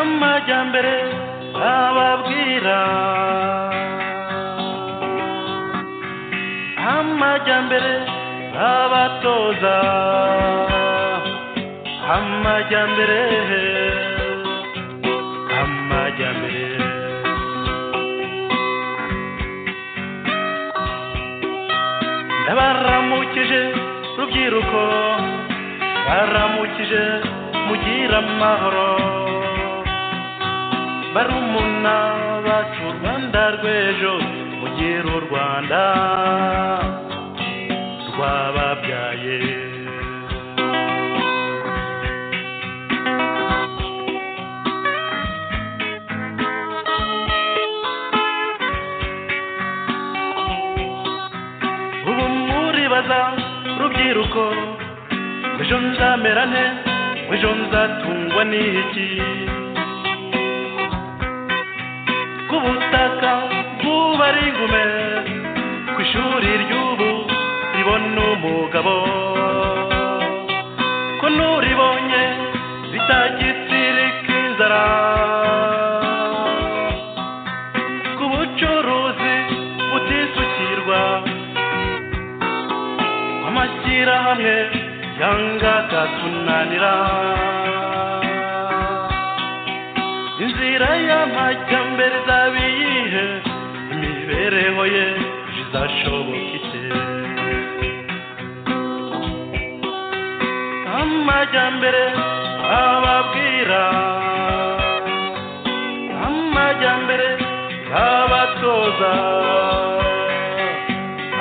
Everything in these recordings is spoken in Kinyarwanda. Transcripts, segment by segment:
amajyambere ababwira amajyambere abatoza amajyambere amajyambere ndabaramukije rubyiruko baramukije mugira amahoro barumuna bacu u rwanda rw'ejo mugire u rwanda rwababyaye ubu muribaza rubyiruko ejo nzamera nte ejo nzatungwa n'iki ku butaka bw'ubu ari ingume ku ishuri ry'ubu ribona umugabo ko nuribonye bitagitsirika inzara ku bucuruzi butisukirwa amashyirahamwe yanga akatunanira inzira y'amajyambere izaba iyihe imibereho ye izashoboka ite amajyambere ababwira amajyambere abatoza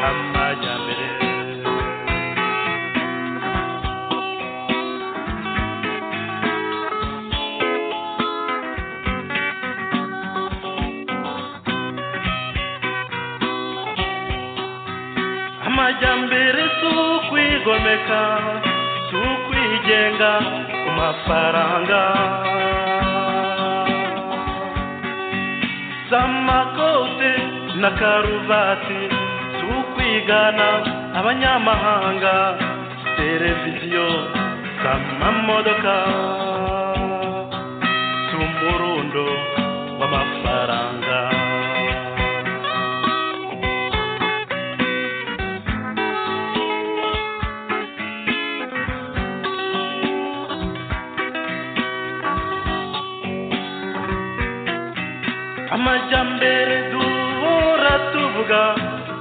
amajyambere amajyambere si ukwigomeka si ukwigenga ku mafaranga si amakote na karuvati si ukwigana abanyamahanga si televiziyo si amamodoka si umurundo w'amafaranga amajyambere duhora tuvuga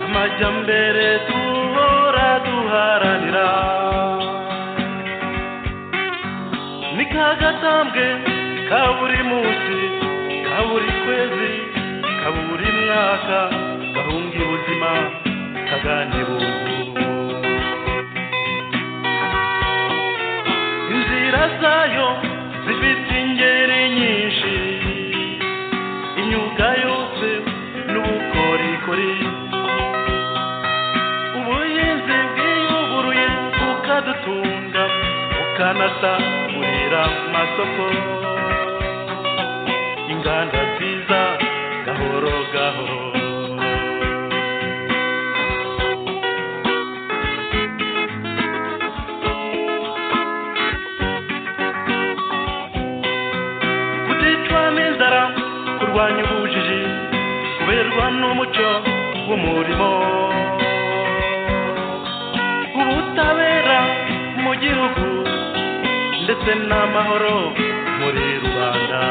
amajyambere duhora duharanira ni ka gatambwe ka buri munsi ka buri kwezi ka buri mwaka gahunga ubuzima kaganibunguru inzira zayo zifite ingeri nyinshi imyuga yose n'ubukorikori ubuhinzi bwiyuguruye bukadutunga bukanasagurira amasoko inganda nziza gahoro gahoro kuticwa n'inzara kurwanya ubujiji kuberwa n'umuco w'umurimo ubutabera mu gihugu ndetse n'amahoro muri rubanda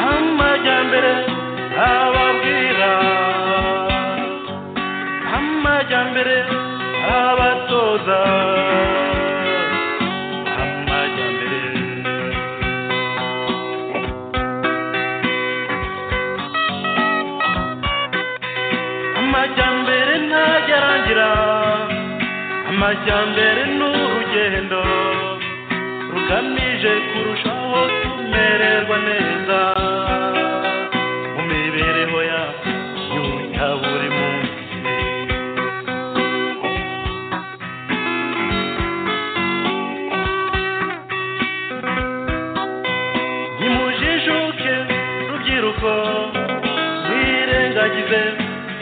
amajyambere ababwira amajyambere abatoza amajyambere amajyambere ntagerangira amajyambere ni urugendo rugamije kurushaho kumererwa neza mu mibereho yacu ya buri munsi nimujijuke rubyiruko mwirengagize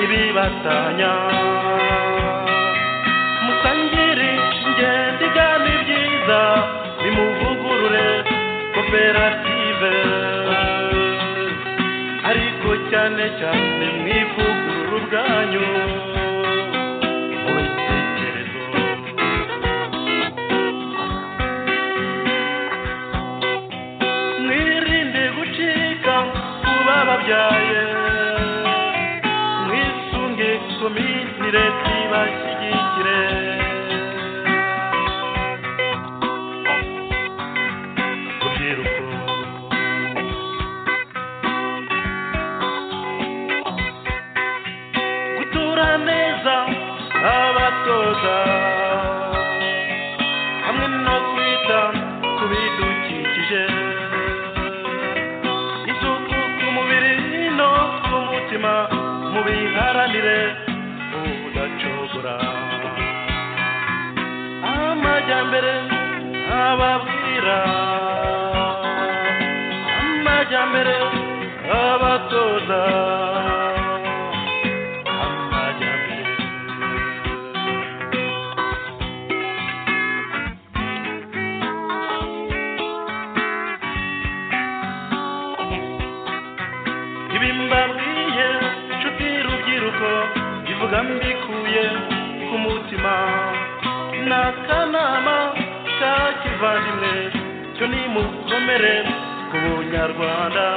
ibibatanya musangire ingendo igana ibyiza bimuvugurure ko koperative ariko cyane cyane mu ivugururu bwanyu mu bitekerezo mwirinde gucika ku bababyaye mwisunge komitire zibashyigikire rubyiruko gutura neza abatoza hamwe no kwita ku bidukikije isuku ku mubiri no ku mutima mubiharanire ubudacogora amajyambere ababwira amajyambere abatoza amajyambere ibi mbabwiye nshuti rubyiruko ivuga mbikuye ku mutima ni akanama ka kivandimwe cyo nimukomere ku bunyarwanda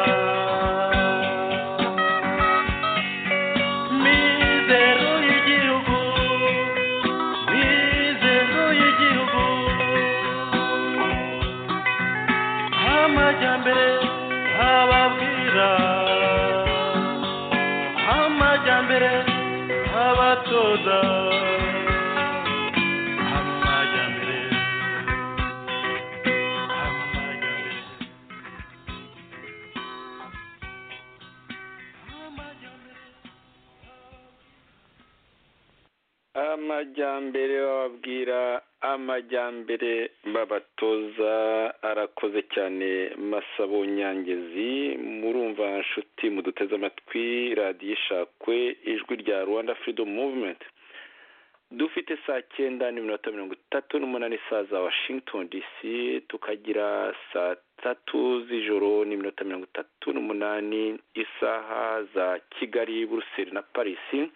mizero y'igihugu mizero y'igihugu amajyambere ababwira amajyambere abatoza amajyambere amajyambere amajyambere bababwira amajyambere babatoza arakoze cyane masabo nyangezi murumva nshuti muduteze amatwi radiyo ishakwe ijwi rya rwanda freedom movement dufite saa cyenda n'iminota mirongo itatu n'umunani saa za washington dc tukagira saa tatu z'ijoro n'iminota mirongo itatu n'umunani isaha za kigali buruseli na parisi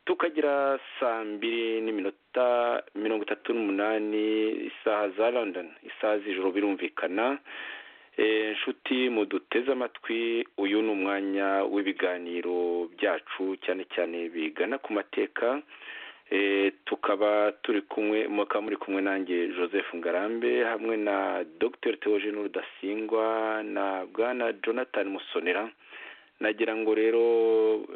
tukagira saa mbiri n'iminota mirongo itatu n'umunani isaha za london isaha z'ijoro birumvikana Eh, nshuti muduteze amatwi uyu ni umwanya w'ibiganiro byacu cyane cyane bigana ku mateka Eh, tukaba turi kumwe mukaba muri kumwe nanjye joseph ngarambe hamwe na dr theogene rudasingwa na bwana jonathan musonera nagira ngo rero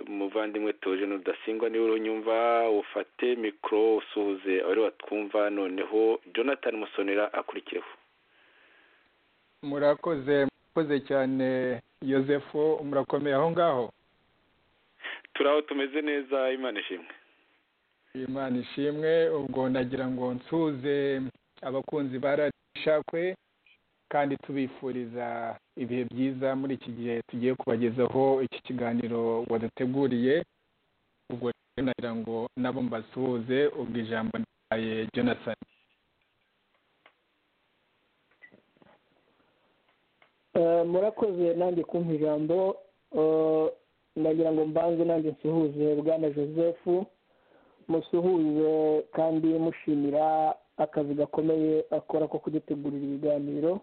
muvandimwe Theogene rudasingwa niwe urunyumva ufate mikoro usuhuze abari batwumva noneho jonathan musonera akurikireho murakoze murakoze cyane yosefu murakomeye aho ngaho turi aho tumeze neza imana ishimwe imana ishimwe ubwo nagira ngo nsuze abakunzi ba radiyo ishakwe kandi tubifuriza ibihe byiza muri iki gihe tugiye kubagezaho iki kiganiro waduteguriye ubwo rero nagira ngo nabo mbasuhuze ubwo ijambo ryaye jonathan Eh, murakoze nanjye kumpa ijambo Eh, ndagira ngo mbanze nanjye nsuhuze bwana joseph musuhuze kandi mushimira akazi gakomeye akora ko kudutegurira ibiganiro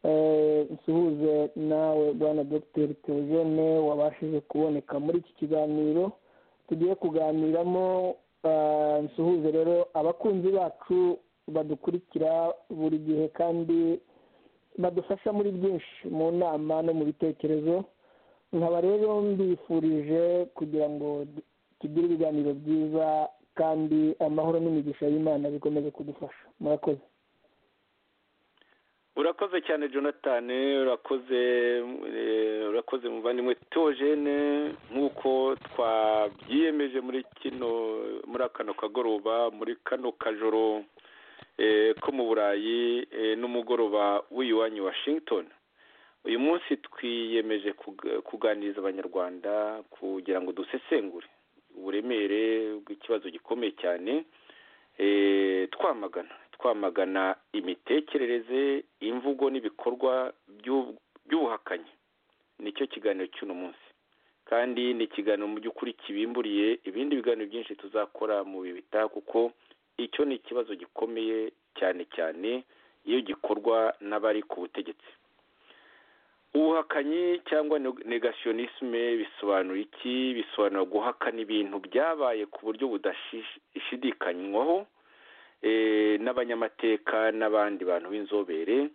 Eh, nsuhuze nawe bwana dr theogene wabashije kuboneka muri iki kiganiro tugiye kuganiramo eh, nsuhuze rero abakunzi bacu badukurikira buri gihe kandi badufasha muri byinshi mu nama no mu bitekerezo nkaba rero mbifurije kugira ngo tugire ibiganiro byiza kandi amahoro n'imigisha y'imana bikomeze kudufasha murakoze urakoze cyane jonathan urakoze eh, urakoze muvandimwe theogene nk'uko twabyiyemeje muri kino muri kano kagoroba muri kano kajoro eh, ko mu burayi eh, n'umugoroba w'iwanyu washington uyu munsi twiyemeje kug- kuganiriza abanyarwanda kugira ngo dusesengure uburemere bw'ikibazo gikomeye cyane eh, twamagana twamagana imitekerereze imvugo n'ibikorwa by'ubuhakanyi nicyo kiganiro cy'uno munsi kandi ni ikiganiro mu by'ukuri kibimburiye ibindi biganiro byinshi tuzakora mu bihe bitaha kuko icyo ni ikibazo gikomeye cyane cyane iyo gikorwa n'abari ku butegetsi ubuhakanyi cyangwa negationisme bisobanura iki bisobanura guhakana ibintu byabaye ku buryo budashidikanywaho n'abanyamateka n'abandi bantu b'inzobere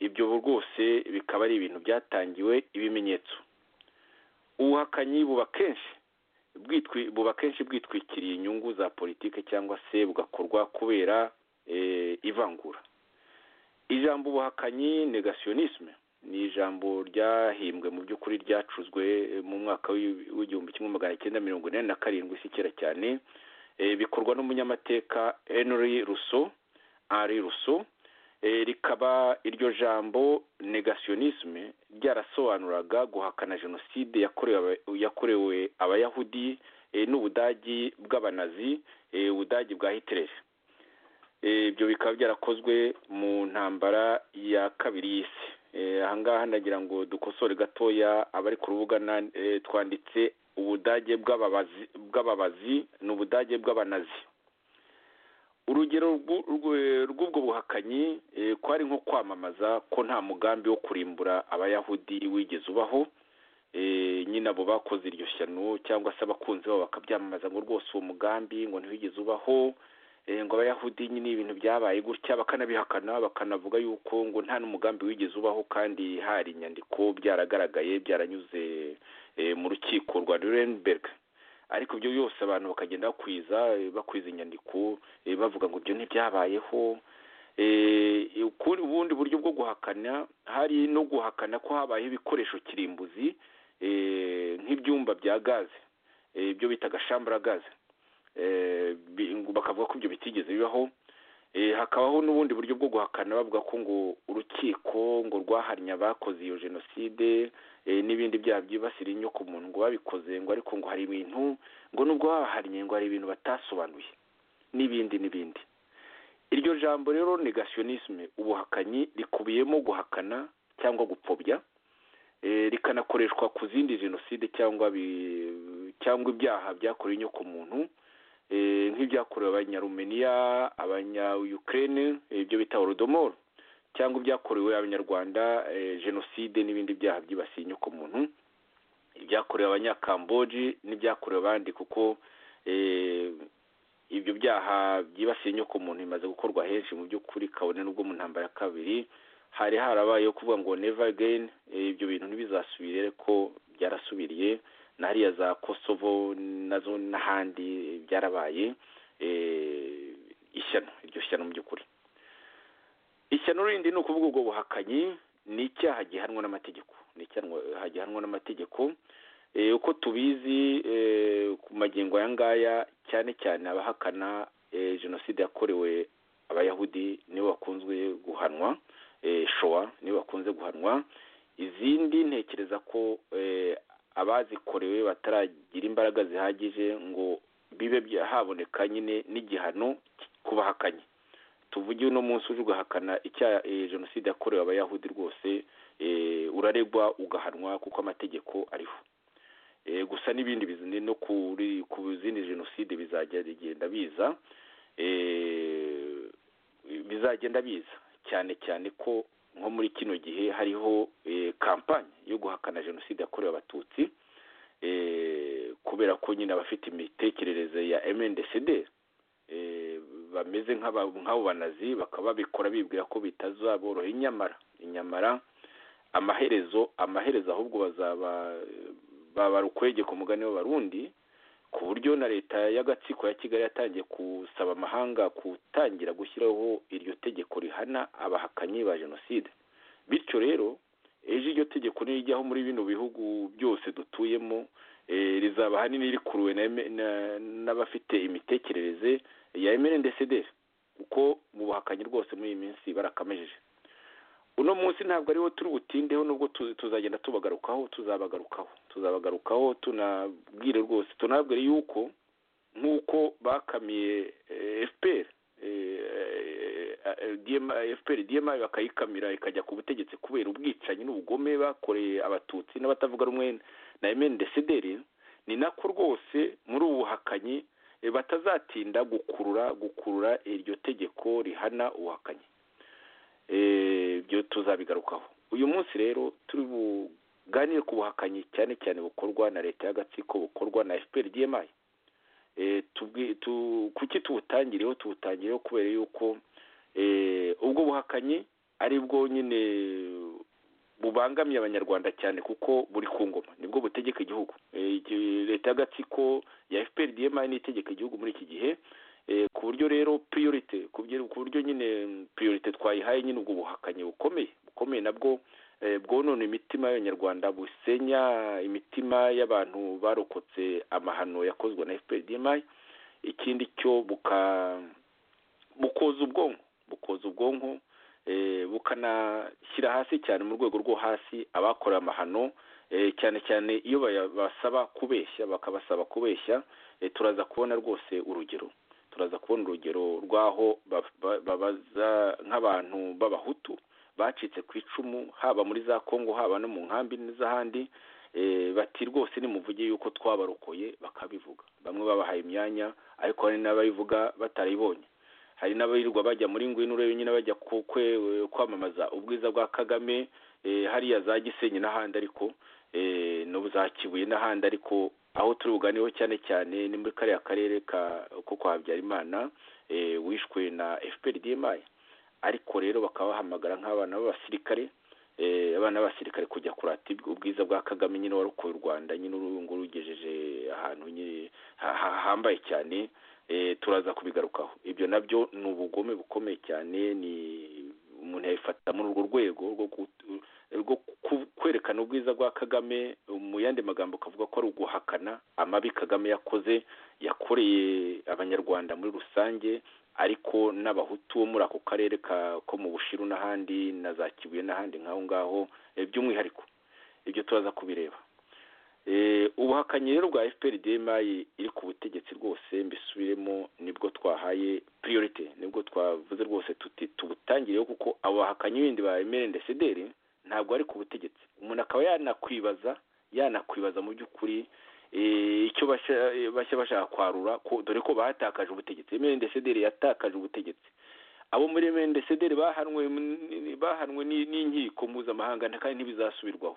ibyo rwose bikaba ari ibintu byatangiwe ibimenyetso ubuhakanyi buba kenshi buba kenshi bwitwikiriye inyungu za politiki cyangwa se bugakorwa kubera ivangura ijambo ubuhakanyi negationisme ni ijambo ryahimbwe mu by'ukuri ryacuzwe mu mwaka w'igihumbi kimwe magana cyenda mirongo inani na karindwi si kera cyane bikorwa n'umunyamateka henry ruso ari ruso rikaba iryo jambo negationisme ryarasobanuraga guhakana jenoside yakorewe abayahudi n'ubudagi bw'abanazi ubudagi bwa hitireri ibyo bikaba byarakozwe mu ntambara ya kabiri y'isi ahangaha ndagira ngo dukosore gatoya abari ku rubuga twanditse ubudage bw'ababazi ni ubudage bw'abanazi urugero rw'ubwo buhakanyi ko ari nko kwamamaza ko nta mugambi wo kurimbura abayahudi wigeze ubaho nyine abo bakoze iryo shyano cyangwa se abakunzi babo bakabyamamaza ngo rwose uwo mugambi ngo ntiwigeze ubaho ngo abayahudi nyine ibintu byabaye gutya bakanabihakana bakanavuga yuko ngo nta n'umugambi wigeze ubaho kandi hari inyandiko byaragaragaye byaranyuze mu rukiko rwa Nuremberg ariko ibyo byose abantu bakagenda bakwiza bakwiza inyandiko bavuga ngo ibyo ntibyabayeho ubundi buryo bwo guhakana hari no guhakana ko habayeho ibikoresho kirimbuzi nk'ibyumba bya gaze ibyo bitaga shambura gaze bakavuga ko ibyo bitigeze bibaho hakabaho n'ubundi buryo bwo guhakana bavuga ko ngo urukiko ngo rwaharinya abakoze iyo jenoside n'ibindi byaha byibasira inyoko muntu ngo babikoze ngo ariko ngo hari ibintu ngo nubwo baharinya ngo hari ibintu batasobanuye n'ibindi n'ibindi iryo jambo rero negationisme ubuhakanyi rikubiyemo guhakana cyangwa gupfobya rikanakoreshwa ku zindi jenoside cyangwa cyangwa ibyaha byakorewe inyoko muntu nk'ibyakorewe abanyarumeniya abanyayukrene ibyo bita horodomoro cyangwa ibyakorewe abanyarwanda jenoside n'ibindi byaha byibasiye inyoko muntu ibyakorewe abanyakamboji n'ibyakorewe abandi kuko ibyo byaha byibasiye inyoko muntu bimaze gukorwa henshi mu by'ukuri kabone n'ubwo mu ntambara ya kabiri hari harabayeho kuvuga ngo neva ageni ibyo bintu ntibizasubire ariko byarasubiriye na hariya za kosovo nazo n'ahandi byarabaye ishyano iryo shyano mu by'ukuri ishyano rindi ni ukuvuga ubwo buhakanyi ni icyaha gihanwa n'amategeko ni icyaha gihanwa n'amategeko uko tubizi ku magingo aya ngaya cyane cyane abahakana jenoside yakorewe abayahudi nibo bakunzwe guhanwa showa nibo bakunze guhanwa izindi ntekereza ko abazikorewe bataragira imbaraga zihagije ngo bibe haboneka nyine n'igihano ku bahakanye tuvuge uno munsi uje ugahakana icyaha jenoside yakorewe abayahudi rwose uraregwa ugahanwa kuko amategeko ariho gusa n'ibindi no ku zindi jenoside bizagenda biza bizagenda biza cyane cyane ko nko muri kino gihe hariho kampani yo guhakana jenoside yakorewe abatutsi kubera ko nyine abafite imitekerereze ya MNDCD bameze nk'abo banazi bakaba babikora bibwira ko bitazaboroha inyamara inyamara amaherezo amaherezo ahubwo bazaba babara ukwege ku mugani w'abarundi ku buryo na leta y'agatsiko ya kigali yatangiye gusaba amahanga gutangira gushyiraho iryo tegeko rihana abahakanyi ba jenoside bityo rero ejo iryo tegeko nirijyaho muri bino bihugu byose dutuyemo rizaba ahanini rikuruwe n'abafite imitekerereze ya emerendesederi kuko mu buhakanyi rwose muri iyi minsi barakamejeje uno munsi ntabwo ariwo turi butindeho nubwo tuzagenda tubagarukaho tuzabagarukaho tuzabagarukaho tunabwire rwose tunabwire yuko nk'uko bakamiye fpr efuperi diyema bakayikamira ikajya ku butegetsi kubera ubwicanyi n'ubugome bakoreye abatutsi n'abatavuga rumwe na emeni desideri ni nako rwose muri ubu buhakanyi batazatinda gukurura gukurura iryo tegeko rihana ubuhakanyi ibyo tuzabigarukaho uyu munsi rero turi buganire ku buhakanyi cyane cyane bukorwa na leta y'agatsiko bukorwa na efuperi diyema kuki tubutangireho tubutangireho kubera yuko ubwo buhakanyi ari bwo nyine bubangamiye abanyarwanda cyane kuko buri ku ngoma nibwo butegeka igihugu leta y'agatsiko ya fpr dma n'itegeka igihugu muri iki gihe ku buryo rero piriyorite ku buryo nyine piriyorite twayihaye nyine ubwo buhakanyi bukomeye bukomeye nabwo bwonona imitima y'abanyarwanda busenya imitima y'abantu barokotse amahano yakozwe na fpr dma ikindi cyo bukoza ubwonko bukoza ubwonko bukanashyira hasi cyane mu rwego rwo hasi abakorewe amahano cyane cyane iyo basaba kubeshya bakabasaba kubeshya turaza kubona rwose urugero turaza kubona urugero rw'aho babaza nk'abantu b'abahutu bacitse ku icumu haba muri za kongo haba no mu nkambi n'iz'ahandi bati rwose nimuvuge yuko twabarokoye bakabivuga bamwe babahaye imyanya ariko hari n'ababivuga batarayibonye hari n'abirirwa bajya muri ngwino urebe nyine bajya kwamamaza ubwiza bwa kagame hariya za gisenyi n'ahandi ariko n'ubu za kibuye n'ahandi ariko aho turi buganireho cyane cyane ni muri kariya karere ko kwa habyarimana wishwe na fpr dma ariko rero bakaba bahamagara nk'abana b'abasirikare abana b'abasirikare kujya kurata ubwiza bwa kagame nyine warokoye u rwanda nyine urunguru ugejeje ahantu hahambaye cyane turaza kubigarukaho ibyo nabyo ni ubugome bukomeye cyane ni umuntu yabifata muri urwo rwego rwo kwerekana ubwiza bwa kagame mu yandi magambo ukavuga ko ari uguhakana amabi kagame yakoze yakoreye abanyarwanda muri rusange ariko n'abahutu bo muri ako karere ko mu bushiru n'ahandi na za kibuye n'ahandi nk'aho ngaho by'umwihariko ibyo turaza kubireba ubuhakanyi rero bwa efuperi demayi iri ku butegetsi rwose mbisubiremo nibwo twahaye piriyorite nibwo twavuze rwose tuti tubutangireho kuko abo bahakanyi bindi ba emerendesederi ntabwo ari ku butegetsi umuntu akaba yanakwibaza yanakwibaza mu by'ukuri icyo bashya bashaka kwarura dore ko batakaje ubutegetsi emerendesederi yatakaje ubutegetsi abo muri emerendesederi bahanwe n'inkiko mpuzamahanga kandi ntibizasubirwaho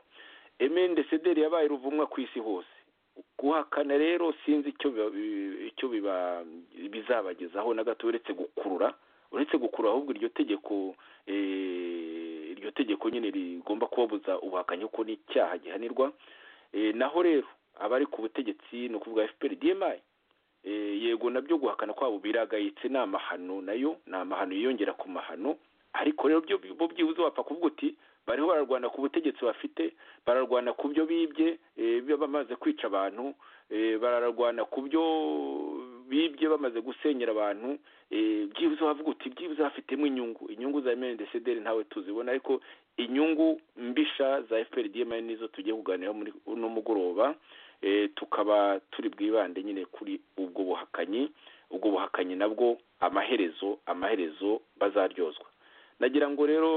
emende sederi yabaye ruvumwa ku isi hose guhakana rero sinzi icyo bizabagezaho na gato uretse gukurura uretse gukurura ahubwo iryo tegeko iryo tegeko nyine rigomba kubabuza ubuhakanyi kuko ni icyaha gihanirwa naho rero abari ku butegetsi ni ukuvuga fpr dma yego nabyo guhakana kwabo biragayitse ni amahano nayo ni amahano yiyongera ku mahano ariko rero bo byibuze wapfa kuvuga uti bariho bararwana ku butegetsi bafite bararwana ku byo bibye bamaze kwica abantu bararwana ku byo bibye bamaze gusenyera abantu byibuze wavuga uti byibuze bafitemo inyungu inyungu za emerendesederi ntawe tuzibona ariko inyungu mbisha za fpr dma nizo tugiye kuganiraho muri uno mugoroba tukaba turi bwibande nyine kuri ubwo buhakanyi ubwo buhakanyi nabwo amaherezo amaherezo bazaryozwa nagira ngo rero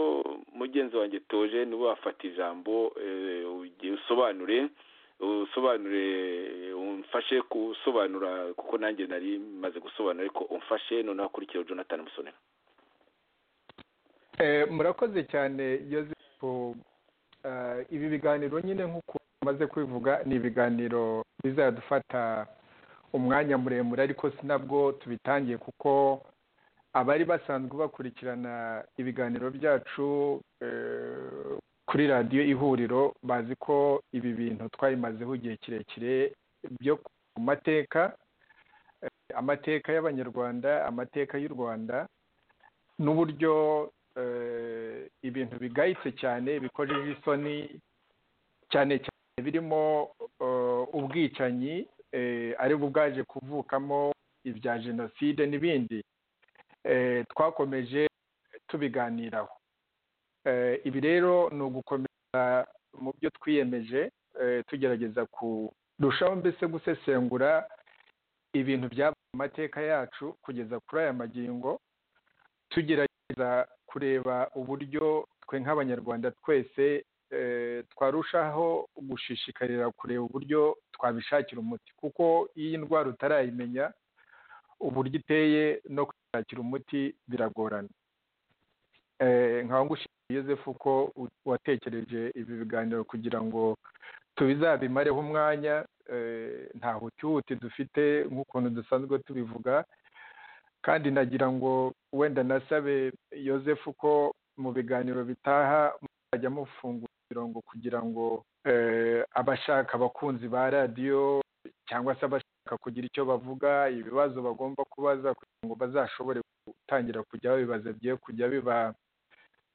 mugenzi wanjye toje niba wafata ijambo usobanure usobanure umfashe gusobanura kuko nanjye nari maze gusobanura ariko umfashe noneho akurikiyeho jonathan musonera murakoze cyane yosefu ibi biganiro nyine nk'uko umaze kubivuga ni ibiganiro bizadufata umwanya muremure ariko sinabwo tubitangiye kuko abari basanzwe bakurikirana ibiganiro byacu kuri radiyo ihuriro bazi ko ibi bintu twabimazeho igihe kirekire byo ku mateka amateka y'abanyarwanda amateka y'u rwanda n'uburyo ibintu bigayitse cyane bikojeje isoni cyane cyane birimo ubwicanyi aribwo bwaje kuvukamo ibya jenoside n'ibindi twakomeje tubiganiraho ibi rero ni ugukomeza mu byo twiyemeje tugerageza kurushaho mbese gusesengura ibintu byaba mu mateka yacu kugeza kuri aya magingo tugerageza byiza kureba uburyo twe nk'abanyarwanda twese twarushaho gushishikarira kureba uburyo twabishakira umuti kuko iyo iyi ndwara utarayimenya uburyo iteye no kwishakira umuti biragorana nkaba ngushimiye yosefu ko watekereje ibi biganiro kugira ngo tubizabimareho umwanya nta hutihuti dufite nk'ukuntu dusanzwe tubivuga kandi nagira ngo wenda nasabe yosefu ko mu biganiro bitaha muzajya mufungura imirongo kugira ngo abashaka abakunzi ba radiyo cyangwa se abashaka kugira icyo bavuga ibibazo bagomba kubaza kugira ngo bazashobore gutangira kujya babibaza bye kujya biba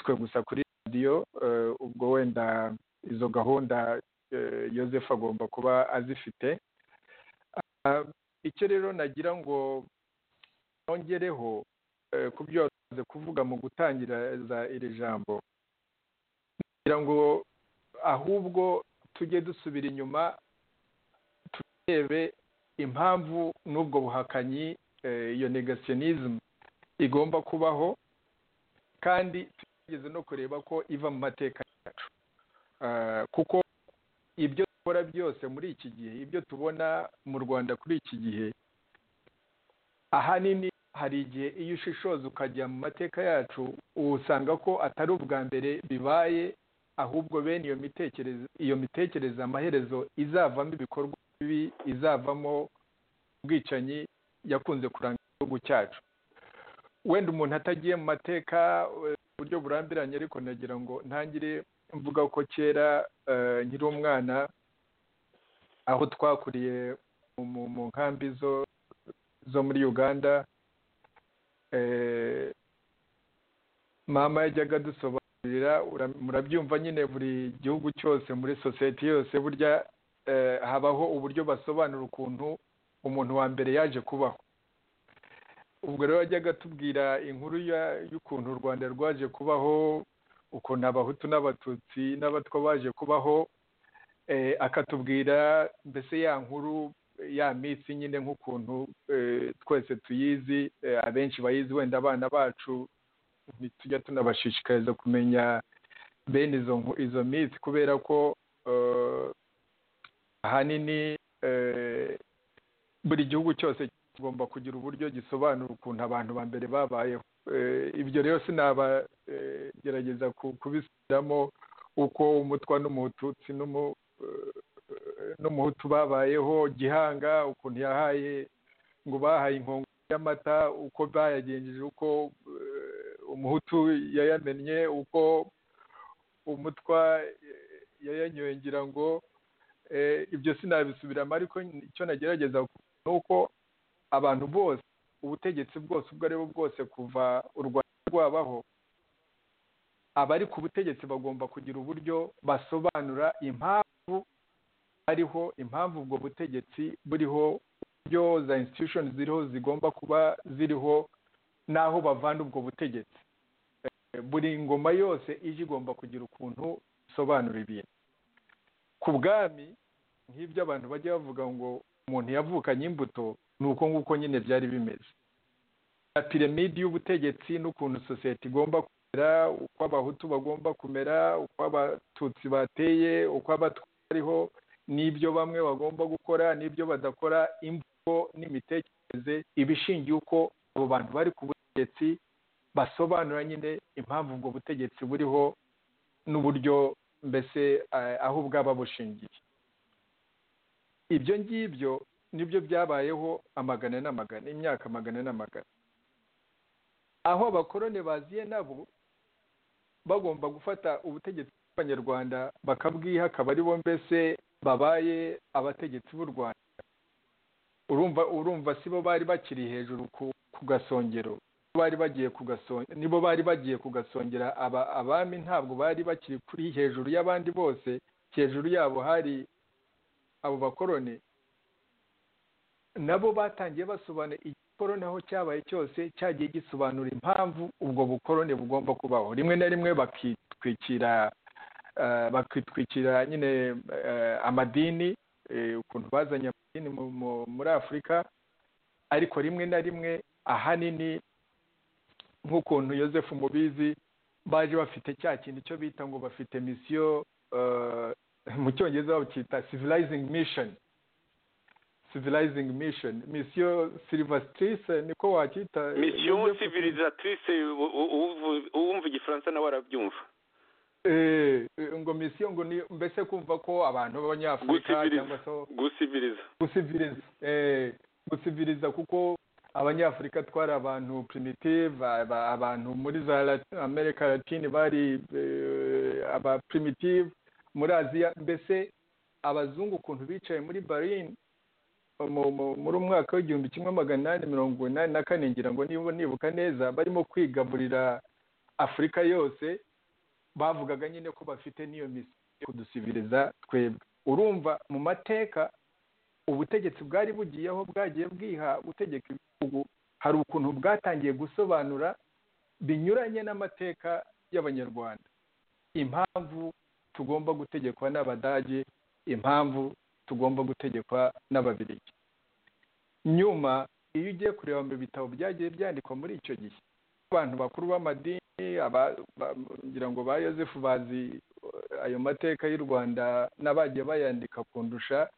twe gusa kuri radiyo ubwo wenda izo gahunda yosefu agomba kuba azifite icyo rero nagira ngo nongereho ku byo wamaze kuvuga mu gutangiriza iri jambo kugira ngo ahubwo tujye dusubira inyuma turebe impamvu n'ubwo buhakanyi iyo negasiyonisme igomba kubaho kandi tugeze no kureba ko iva mu mateka yacu kuko ibyo dukora byose muri iki gihe ibyo tubona mu rwanda kuri iki gihe ahanini hari igihe iyo ushishoza ukajya mu mateka yacu usanga ko atari ubwa mbere bibaye ahubwo bene iyo mitekerereze iyo mitekerereze amaherezo izavamo ibikorwa bibi izavamo ubwicanyi yakunze kuranga igihugu cyacu wenda umuntu atagiye mu mateka uburyo burambiranye ariko nagira ngo ntangire mvuga ko kera nkiri umwana aho twakuriye mu nkambi zo muri uganda mama yajyaga adusobanurira murabyumva nyine buri gihugu cyose muri sosiyete yose burya habaho uburyo basobanura ukuntu umuntu wa mbere yaje kubaho ubwo rero yajyaga atubwira inkuru y'ukuntu u rwanda rwaje kubaho ukuntu abahutu n'abatutsi n'abatwa baje kubaho akatubwira mbese ya nkuru ya minsi nyine nk'ukuntu twese tuyizi abenshi bayizi wenda abana bacu ntitujya tunabashishikariza kumenya bene izo minsi kubera ko ahanini buri gihugu cyose kigomba kugira uburyo gisobanura ukuntu abantu ba mbere babayeho ibyo rero sinabagerageza kubisubiramo uko umutwa n'umututsi n'umuhutu babayeho gihanga ukuntu yahaye ngo bahaye inkongo y'amata uko bayagenjeje uko umuhutu yayamennye uko umutwa yayanyoye ngira ngo ibyo sinabisubiramo ariko icyo nagerageza ni uko abantu bose ubutegetsi bwose ubwo ari bwo bwose kuva u rwanda rwabaho abari ku butegetsi bagomba kugira uburyo basobanura impamvu ariho impamvu ubwo butegetsi buriho uburyo za institushoni ziriho zigomba kuba ziriho n'aho bavana ubwo butegetsi buri ngoma yose ije igomba kugira ukuntu isobanura ibintu ku bwami nk'ibyo abantu bajya bavuga ngo umuntu yavukanye imbuto ni uko nguko nyine byari bimeze na piramide y'ubutegetsi n'ukuntu sosiyete igomba kumera uko abahutu bagomba kumera uko abatutsi bateye uko abatwariho n'ibyo bamwe bagomba gukora n'ibyo badakora imvugo n'imitekerereze ibishingiye uko abo bantu bari ku butegetsi basobanura nyine impamvu ubwo butegetsi buriho n'uburyo mbese aho bwaba bushingiye ibyo ngibyo nibyo byabayeho amagana n'amagana imyaka magana n'amagana aho abakoroni baziye nabo bagomba gufata ubutegetsi bw'abanyarwanda bakabwiha akaba aribo mbese babaye abategetsi b'u rwanda urumva urumva si bo bari bakiri hejuru ku gasongero bari bagiye nibo bari bagiye kugasongera abami ntabwo bari bakiri kuri hejuru y'abandi bose hejuru yabo hari abo bakoroni nabo batangiye basobanura igikoroni aho cyabaye cyose cyagiye gisobanura impamvu ubwo bukoroni bugomba kubaho rimwe na rimwe bakitwikira bakitwikira nyine amadini ukuntu bazanye amadini muri afurika ariko rimwe na rimwe ahanini nk'ukuntu yosefu mubizi baje bafite cya kintu icyo bita ngo bafite misiyo mu cyongereza bacyita civilizing mission civilizing mission misiyo silivasitrise niko wacyita misiyo Yosefu- sivirizatrise uwumva igifaransa nawe arabyumva Eh, eh, ngo misiyo ngo ni mbese kumva ko abantu b'abanyafurika cyangwa gusiviriza se gusiviriza gusiviriza eh, gusiviriza kuko abanyafurika twari abantu primitive aba- abantu muri za Lat- amerika latine bari eh, aba primitive muri aziya mbese abazungu ukuntu bicaye muri berlin mu- mu- muri umwaka w'igihumbi kimwe magana inani mirongo inani na kane ngira ngo niba nibuka neza barimo kwigaburira afurika yose bavugaga nyine ko bafite n'iyo misiyo yo kudusiviriza twebwe urumva mu mateka ubutegetsi bwari bugiyeho bwagiye bwiha gutegeka ibihugu hari ukuntu bwatangiye gusobanura binyuranye n'amateka y'abanyarwanda impamvu tugomba gutegekwa n'abadage impamvu tugomba gutegekwa n'ababirigi nyuma iyo ugiye kureba mu bitabo byagiye byandikwa muri icyo gihe abantu bakuru b'amadini aba- ba- ngira ngo ba yosefu bazi eh, ayo mateka y'u rwanda n'abagiye bayandika kundusha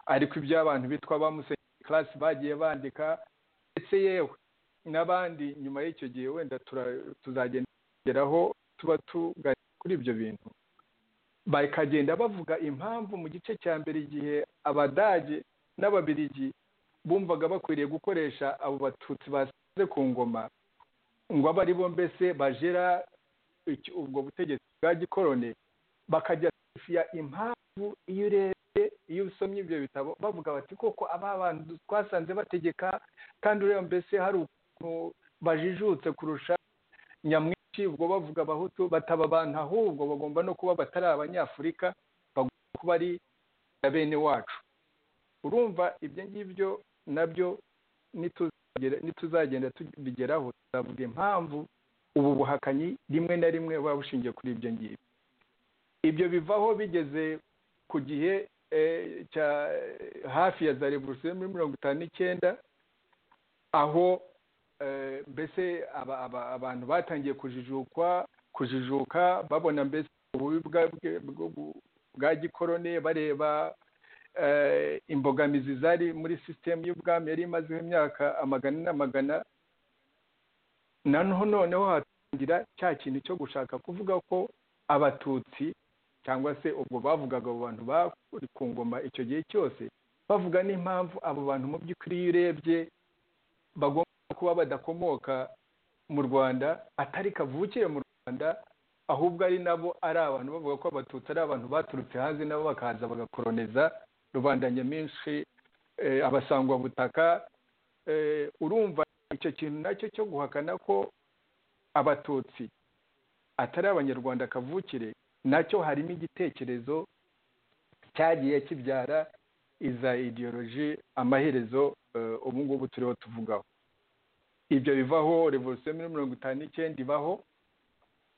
ariko ibyo abantu bitwa ba musenyeri karasi bagiye bandika ndetse yewe n'abandi nyuma y'icyo gihe wenda tura- tuzagenda tugeraho tuba tuganira kuri ibyo bintu bakagenda bavuga impamvu mu gice cya mbere igihe abadage n'ababirigi bumvaga bakwiriye gukoresha abo batutsi basize ku ngoma ngo abe ari bo mbese bajera iki- ubwo butegetsi bwa gikoroni bakajya ya impamvu iyo urebye iyo usomye ibyo bitabo bavuga bati koko aba bantu twasanze bategeka kandi ureba mbese hari ukuntu bajijutse kurusha nyamwinshi ubwo bavuga abahutu bataba abantu ahubwo bagomba no kuba batari abanyafurika bagomba kuba ari na bene wacu urumva ibyo ngibyo nabyo nituzagera- nituzagenda tubigeraho tuzavuga impamvu ubu buhakanyi rimwe na rimwe buba bushingiye kuri ibyo ngibyo ibyo bivaho bigeze ku gihe eh, cya hafi ya za revolusiyo muri mirongo itanu n'icyenda aho eh, mbese aba- aba- abantu batangiye kujijukwa kujijuka babona mbese ububi bwa- bwe- bwo- bwa gikoroni bareba eh, imbogamizi zari muri sisitemu y'ubwami yari imazeho imyaka amagana n'amagana na none- noneho hatangira cya kintu cyo gushaka kuvuga ko abatutsi cyangwa se ubwo bavugaga abo bantu bari ku ngoma icyo gihe cyose bavuga n'impamvu abo bantu mu by'ukuri iyo urebye bagomba kuba badakomoka mu rwanda atari kavukire mu rwanda ahubwo ari nabo ari abantu bavuga ko abatutsi ari abantu baturutse hanze nabo bakaza bagakoroniza rubanda nyamwinshi eh, abasangwabutaka eh, urumva icyo kintu nacyo cyo guhakana ko abatutsi atari abanyarwanda kavukire nacyo harimo igitekerezo cyagiye kibyara iza ideoloji amaherezo eh, ubu ngubu turiho tuvugaho ibyo bivaho revolusiyo muri mirongo itanu n'icyenda ibaho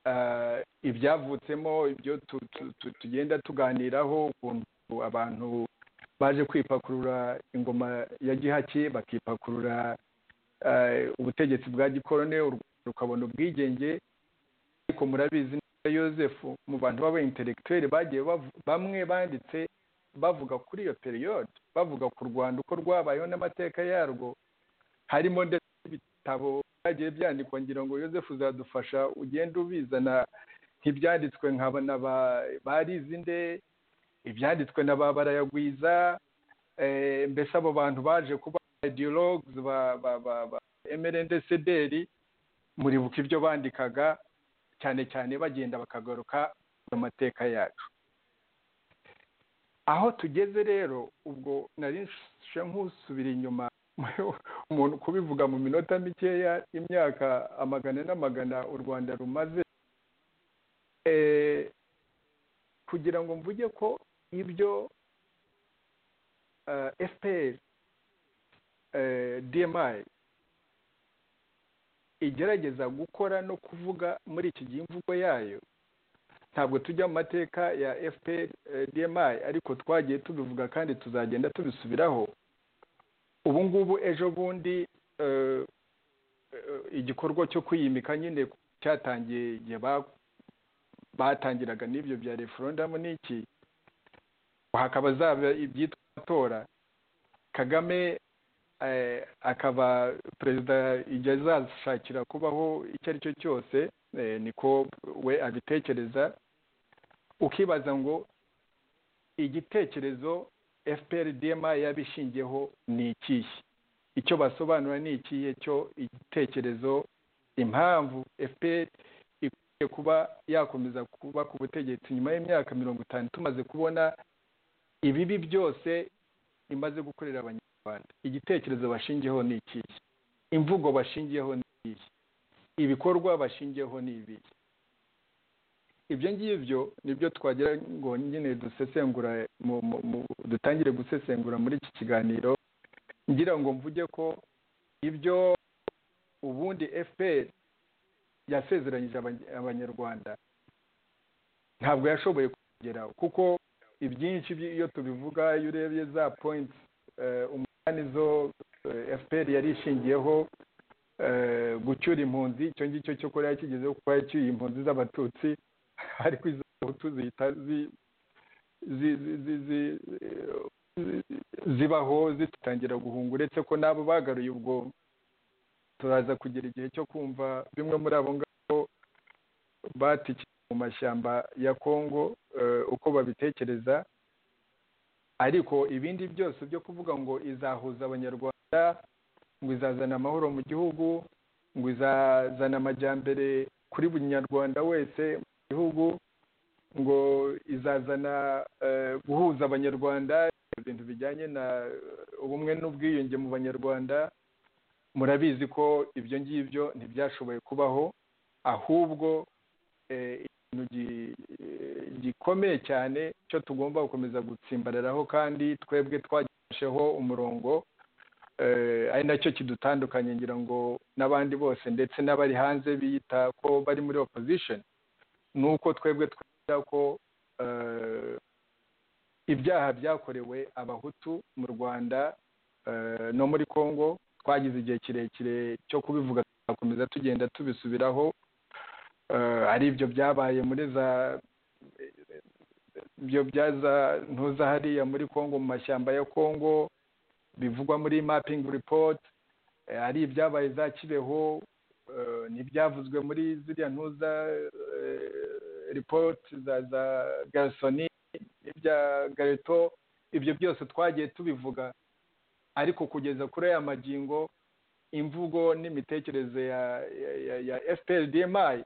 eh, ibyavutsemo ibyo tu- tu- tu- tugenda tuganiraho ukuntu abantu baje kwipakurura ingoma ya gihake bakipakurura eh, ubutegetsi bwa gikorone u Rwanda rukabona ubwigenge ariko murabizi neza yosefu mu bantu b'aba intellectuel bagiye bavu- bamwe banditse bavuga kuri iyo periyode bavuga ku rwanda uko rwabayeho n'amateka yarwo harimo ndetse n'ibitabo byagiye byandikwa ngira ngo yosefu uzadufasha ugenda ubizana nk'ibyanditswe nkaba na ba- barizinde ibyanditswe na ba barayagwiza eh, mbese abo bantu baje kuba ideologues ba ba ba ba emerendesederi muribuka ibyo bandikaga cyane cyane bagenda bakagaruka mu mateka yacu aho tugeze rero ubwo nari nshushe nk'usubira inyuma umuntu kubivuga mu minota mikeya imyaka amagana n'amagana u rwanda rumaze Eh, kugira ngo mvuge ko ibyo eh, fpr eh, dmi igerageza gukora no kuvuga muri iki gihe imvugo yayo ntabwo tujya mu mateka ya fpr eh, dmi ariko twagiye tubivuga kandi tuzagenda tubisubiraho ubu ngubu ejo bundi eh, igikorwa cyo kwiyimika nyine cyatangiye igihe batangiraga n'ibyo bya referendamu n'iki hakaba zaba ibyitwa amatora kagame akaba perezida igihe azashakira kubaho icyo ari cyo cyose niko we abitekereza ukibaza ngo igitekerezo fpr dma yabishingiyeho ni ikihe icyo basobanura ni ikihe cyo igitekerezo impamvu fpr ikwiye kuba yakomeza kuba ku butegetsi nyuma y'imyaka mirongo itanu tumaze kubona ibibi byose imaze gukorera abanyarwanda igitekerezo bashingiyeho ni ikihe imvugo bashingiyeho ni ikihe ibikorwa bashingiyeho ni ibihe ibyo ngibyo nibyo twagira ngo nyine dusesengura dutangire gusesengura muri iki kiganiro ngira ngo mvuge ko ibyo ubundi fpr yasezeranyije abanyarwanda ntabwo yashoboye kugeraho kuko ibyinshi iyo tubivuga iyo urebye za points umunani zo fpr yari ishingiyeho gucyura impunzi icyo ngicyo cyo kuba yakigezeho kuba yacyuye impunzi z'abatutsi ariko izo abahutu zihita zibaho zitangira guhunga uretse ko nabo bagaruye ubwo turaza kugira igihe cyo kumva bimwe muri abo ngabo batikiye mu mashyamba ya kongo uko babitekereza ariko ibindi byose byo kuvuga ngo izahuza abanyarwanda ngo izazana amahoro mu gihugu ngo izazana amajyambere kuri buri nyarwanda wese mu gihugu ngo izazana guhuza abanyarwanda ibintu bijyanye na ubumwe n'ubwiyunge mu banyarwanda murabizi ko ibyo ngibyo ntibyashoboye kubaho ahubwo ikintu gikomeye cyane cyo tugomba gukomeza gutsimbararaho kandi twebwe twagifasheho umurongo ari nacyo kidutandukanye ngira ngo n'abandi bose ndetse n'abari hanze biyita ko bari muri opposition ni uko twebwe twemera ko ibyaha byakorewe abahutu mu rwanda no muri congo twagize igihe kirekire cyo kubivuga tugakomeza tugenda tubisubiraho ari ibyo byabaye muri za ibyo byaza ntuza hariya muri congo mu mashyamba ya congo bivugwa muri mapping report ari ibyabaye za kibeho ntibyavuzwe muri ziriya ntuza report za za garisoni ibya gareto ibyo byose twagiye tubivuga ariko kugeza kuri aya magingo imvugo n'imitekerereze ya fprdmi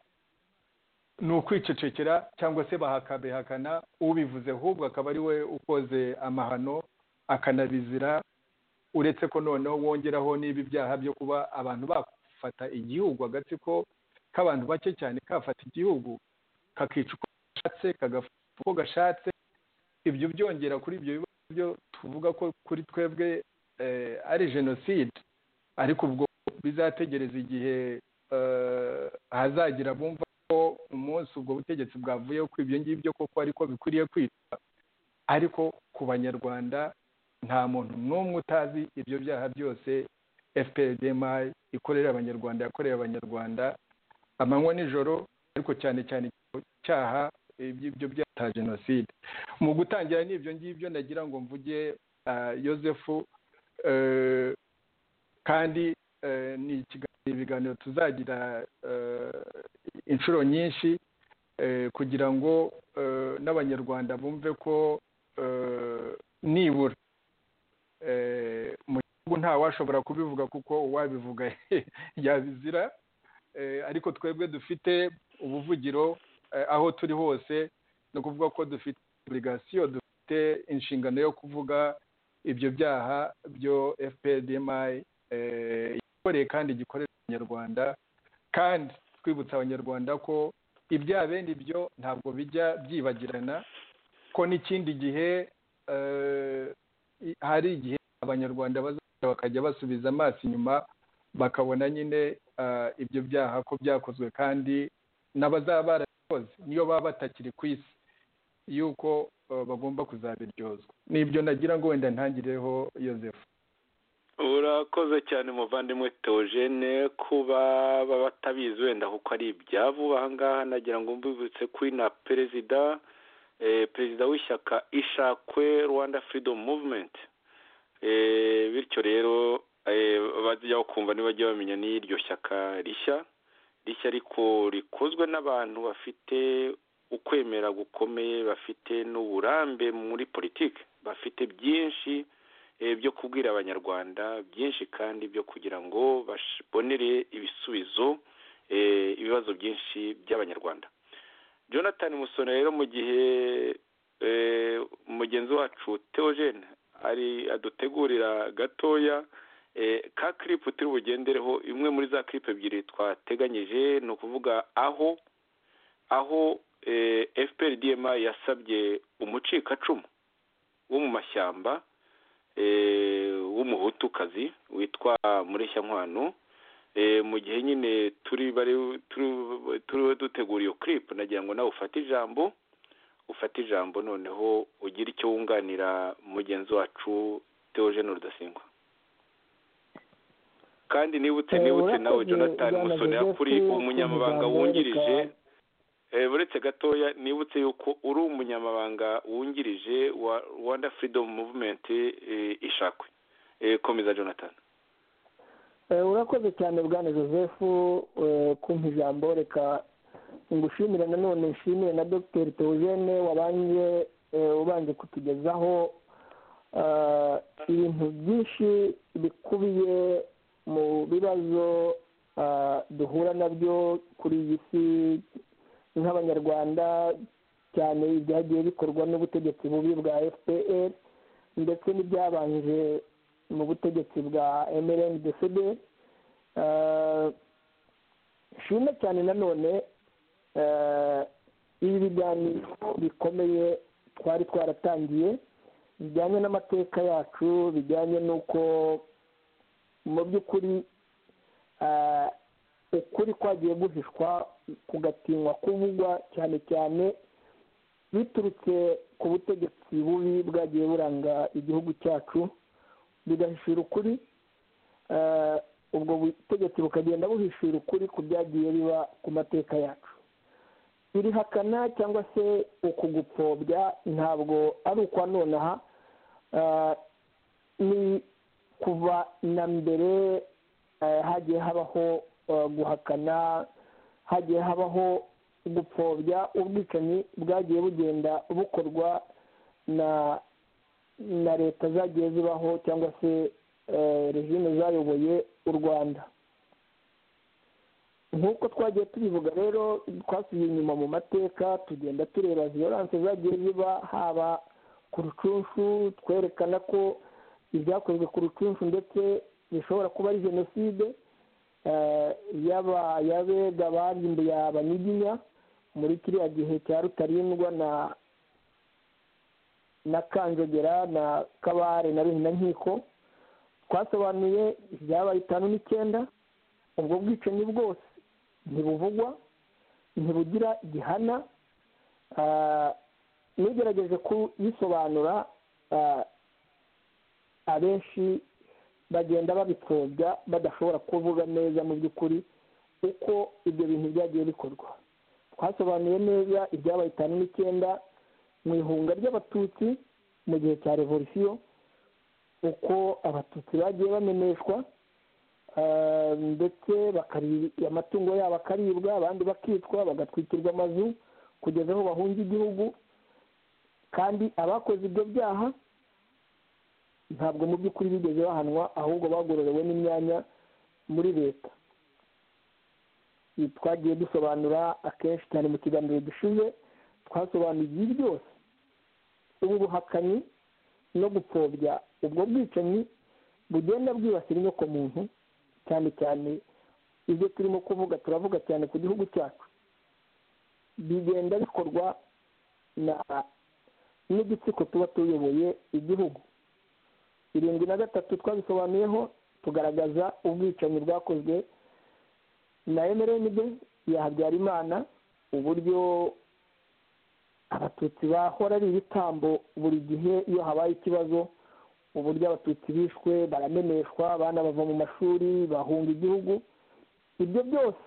ni ukwicecekera cyangwa se bahakabihakana ubivuze ahubwo akaba ari we ukoze amahano akanabizira uretse ko noneho wongeraho n'ibi byaha byo kuba abantu bafata igihugu agatsiko k'abantu bake cyane kafata igihugu kakica uko gashatse kagafata uko gashatse ibyo byongera kuri ibyo bibazo byo tuvuga ko kuri twebwe ari jenoside ariko ubwo bizategereza igihe hazagira bumva ko umunsi ubwo butegetsi bwavuyeho ko ibyo ngibyo koko ariko bikwiriye kwitwa ariko ku banyarwanda nta muntu n'umwe utazi ibyo byaha byose fprdma ikorera abanyarwanda yakorera abanyarwanda amanywa nijoro ariko cyane cyane cyaha ibyo byata jenoside mu gutangira n'ibyo ngibyo nagira ngo mvuge yosefu kandi ni ibiganiro tuzagira inshuro nyinshi kugira ngo n'abanyarwanda bumve ko nibura mu gihugu ntawashobora kubivuga kuko uwabivuga yabizira ariko twebwe dufite ubuvugiro aho turi hose ni ukuvuga ko dufite obligasiyo dufite inshingano yo kuvuga ibyo byaha byo fprdmi igikoreye kandi gikorera abanyarwanda kandi twibutsa abanyarwanda ko ibyaha bene ibyo ntabwo bijya byibagirana ko n'ikindi gihe hari igihe abanyarwanda bakajya basubiza amaso inyuma bakabona nyine ibyo byaha ko byakozwe kandi n'abazaba barabikoze niyo baba batakiri ku isi yuko bagomba kuzabiryozwa nibyo nagira ngo wenda ntangireho yosefu urakoze cyane umuvandimwe teogene kuba baba batabizi wenda kuko ari ibyabo ahangaha nagira ngo mbibutse kuri na perezida perezida w'ishyaka ishakwe rwanda firidomu muvumenti bityo rero bajya bakumva ntibajye bamenya n'iryo shyaka rishya rishya ariko rikozwe n'abantu bafite ukwemera gukomeye bafite n'uburambe muri politiki bafite byinshi byo kubwira abanyarwanda byinshi kandi byo kugira ngo babonere ibisubizo ibibazo byinshi by'abanyarwanda jonathan musone rero mu gihe mugenzi wacu teogene ari adutegurira gatoya ka kiripu turi bugendereho imwe muri za kiripu ebyiri twateganyije ni ukuvuga aho aho fpr dma yasabye umucikacumu wo mu mashyamba w'umuhutukazi witwa mureshyankwano mu gihe nyine turi turiwe dutegura iyo kiripu nagira ngo nawe ufate ijambo ufate ijambo noneho ugire icyo wunganira mugenzi wacu teogene rudasingwa kandi nibutse nibutse nawe jonathan musoni kuri umunyamabanga wungirije buretse gatoya nibutse yuko uri umunyamabanga wungirije wa rwanda firidomu muvumenti ishakwe komeza jonathan urakoze cyane bwana joseph kumpa ijambo reka ngushimire nanone nshimire na dr teogene wabanje ubanje kutugezaho ibintu byinshi bikubiye mu bibazo duhura nabyo kuri iyi si nk'abanyarwanda cyane ibyagiye bikorwa n'ubutegetsi bubi bwa fpr ndetse n'ibyabanje mu butegetsi bwa mrndcd nshima cyane nanone ibi biganiro bikomeye twari twaratangiye bijyanye n'amateka yacu bijyanye n'uko mu by'ukuri ukuri kwagiye guhishwa kugatinywa kuvugwa cyane cyane biturutse ku butegetsi bubi bwagiye buranga igihugu cyacu bigahishira ukuri ubwo butegetsi bukagenda buhishira ukuri ku byagiye biba ku mateka yacu birihakana cyangwa se ukugupfobya ntabwo ari ukwa nonaha ni kuva na mbere hagiye habaho guhakana hagiye habaho gupfobya ubwicanyi bwagiye bugenda bukorwa na na leta zagiye zibaho cyangwa se regime zayoboye u rwanda nk'uko twagiye tubivuga rero twasubiye inyuma mu mateka tugenda tureba viyoranse zagiye ziba haba ku rucunshu twerekana ko ibyakozwe ku rucunshu ndetse bishobora kuba ari jenoside yaba yabega barimbuye abanyiginya muri kiriya gihe cya rutarindwa na na kanjogera na kabare na ruhina nkiko twasobanuye ibyabaye itanu n'icyenda ubwo bwicanyi bwose ntibuvugwa ntibugira gihana n'ugerageje kubisobanura abenshi bagenda babipfobya badashobora kuvuga neza mu by'ukuri uko ibyo bintu byagiye bikorwa twasobanuye neza ibyabaye itanu n'icyenda mu ihunga ry'abatutsi mu gihe cya revolisiyo uko abatutsi bagiye bameneshwa ndetse amatungo yabo akaribwa abandi bakicwa bagatwikirwa amazu kugeza aho bahunga igihugu kandi abakoze ibyo byaha ntabwo mu by'ukuri bigeze bahanwa ahubwo bagororewe n'imyanya muri leta twagiye dusobanura akenshi cyane mu kiganiro dushize twasobanuye ibi byose ubu buhakanyi no gupfobya ubwo bwicanyi bugenda bwibasira inyokomuntu cyane cyane ibyo turimo kuvuga turavuga cyane ku gihugu cyacu bigenda bikorwa n'udutsiko tuba tuyoboye igihugu irindwi na gatatu twabisobanuyeho tugaragaza ubwicanyi bwakozwe na mrnd ya habyarimana uburyo abatutsi bahora ari ibitambo buri gihe iyo habaye ikibazo uburyo abatutsi bishwe barameneshwa abana bava mu mashuri bahunga igihugu ibyo byose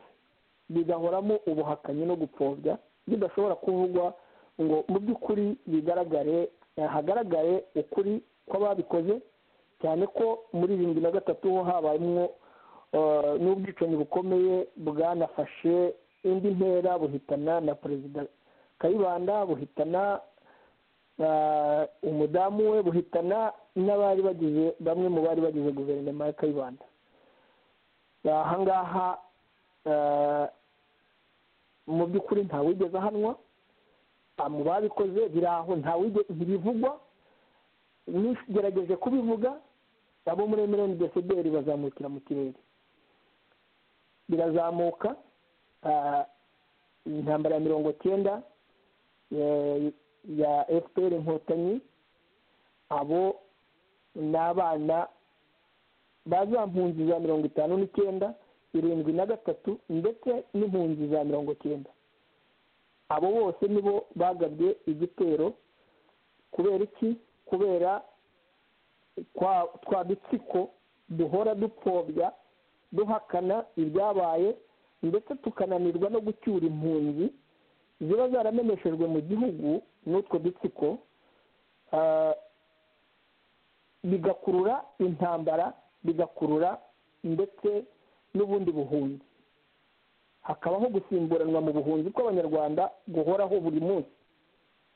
bigahoramo ubuhakanyi no gupfobya bidashobora kuvugwa ngo mu by'ukuri bigaragare hagaragare ukuri kw'ababikoze cyane ko muri bibiri na gatatu ho habayemo n'ubwicanyi bukomeye bwanafashe indi ntera buhitana na perezida kayibanda buhitana umudamu we buhitana n'abari bagize bamwe mu bari bagize guverinoma ya kayibanda ahangaha mu by'ukuri ntawigeze ahanwa mu babikoze biri aho ntibivugwa nigerageje kubivuga abo muri emiriyoni desideri bazamukira mu kirere birazamuka intambara ya mirongo cyenda ya fpr inkotanyi abo ni abana bazampunzi za mirongo itanu n'icyenda irindwi na gatatu ndetse n'impunzi za mirongo cyenda abo bose nibo bagabye igitero kubera iki kubera twa dutsiko duhora dupfobya duhakana ibyabaye ndetse tukananirwa no gucyura impunzi ziba zarameneshejwe mu gihugu n'utwo dutsiko bigakurura intambara bigakurura ndetse n'ubundi buhunzi hakabaho gusimburanwa mu buhunzi bw'abanyarwanda guhoraho buri munsi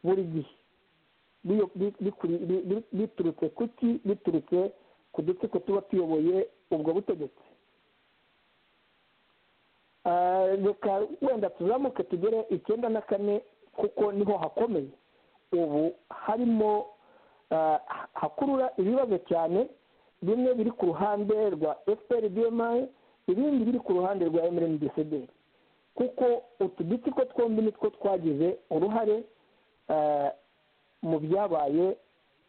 buri gihe biturutse ku ki biturutse ku dutsiko tuba tuyoboye ubwo butegetsi reka wenda tuzamuke tugere icyenda na kane kuko niho hakomeye ubu harimo hakurura ibibazo cyane bimwe biri ku ruhande rwa fpr bmi ibindi biri ku ruhande rwa mrndcd kuko utu dutsiko twombi nitwo twagize uruhare mu byabaye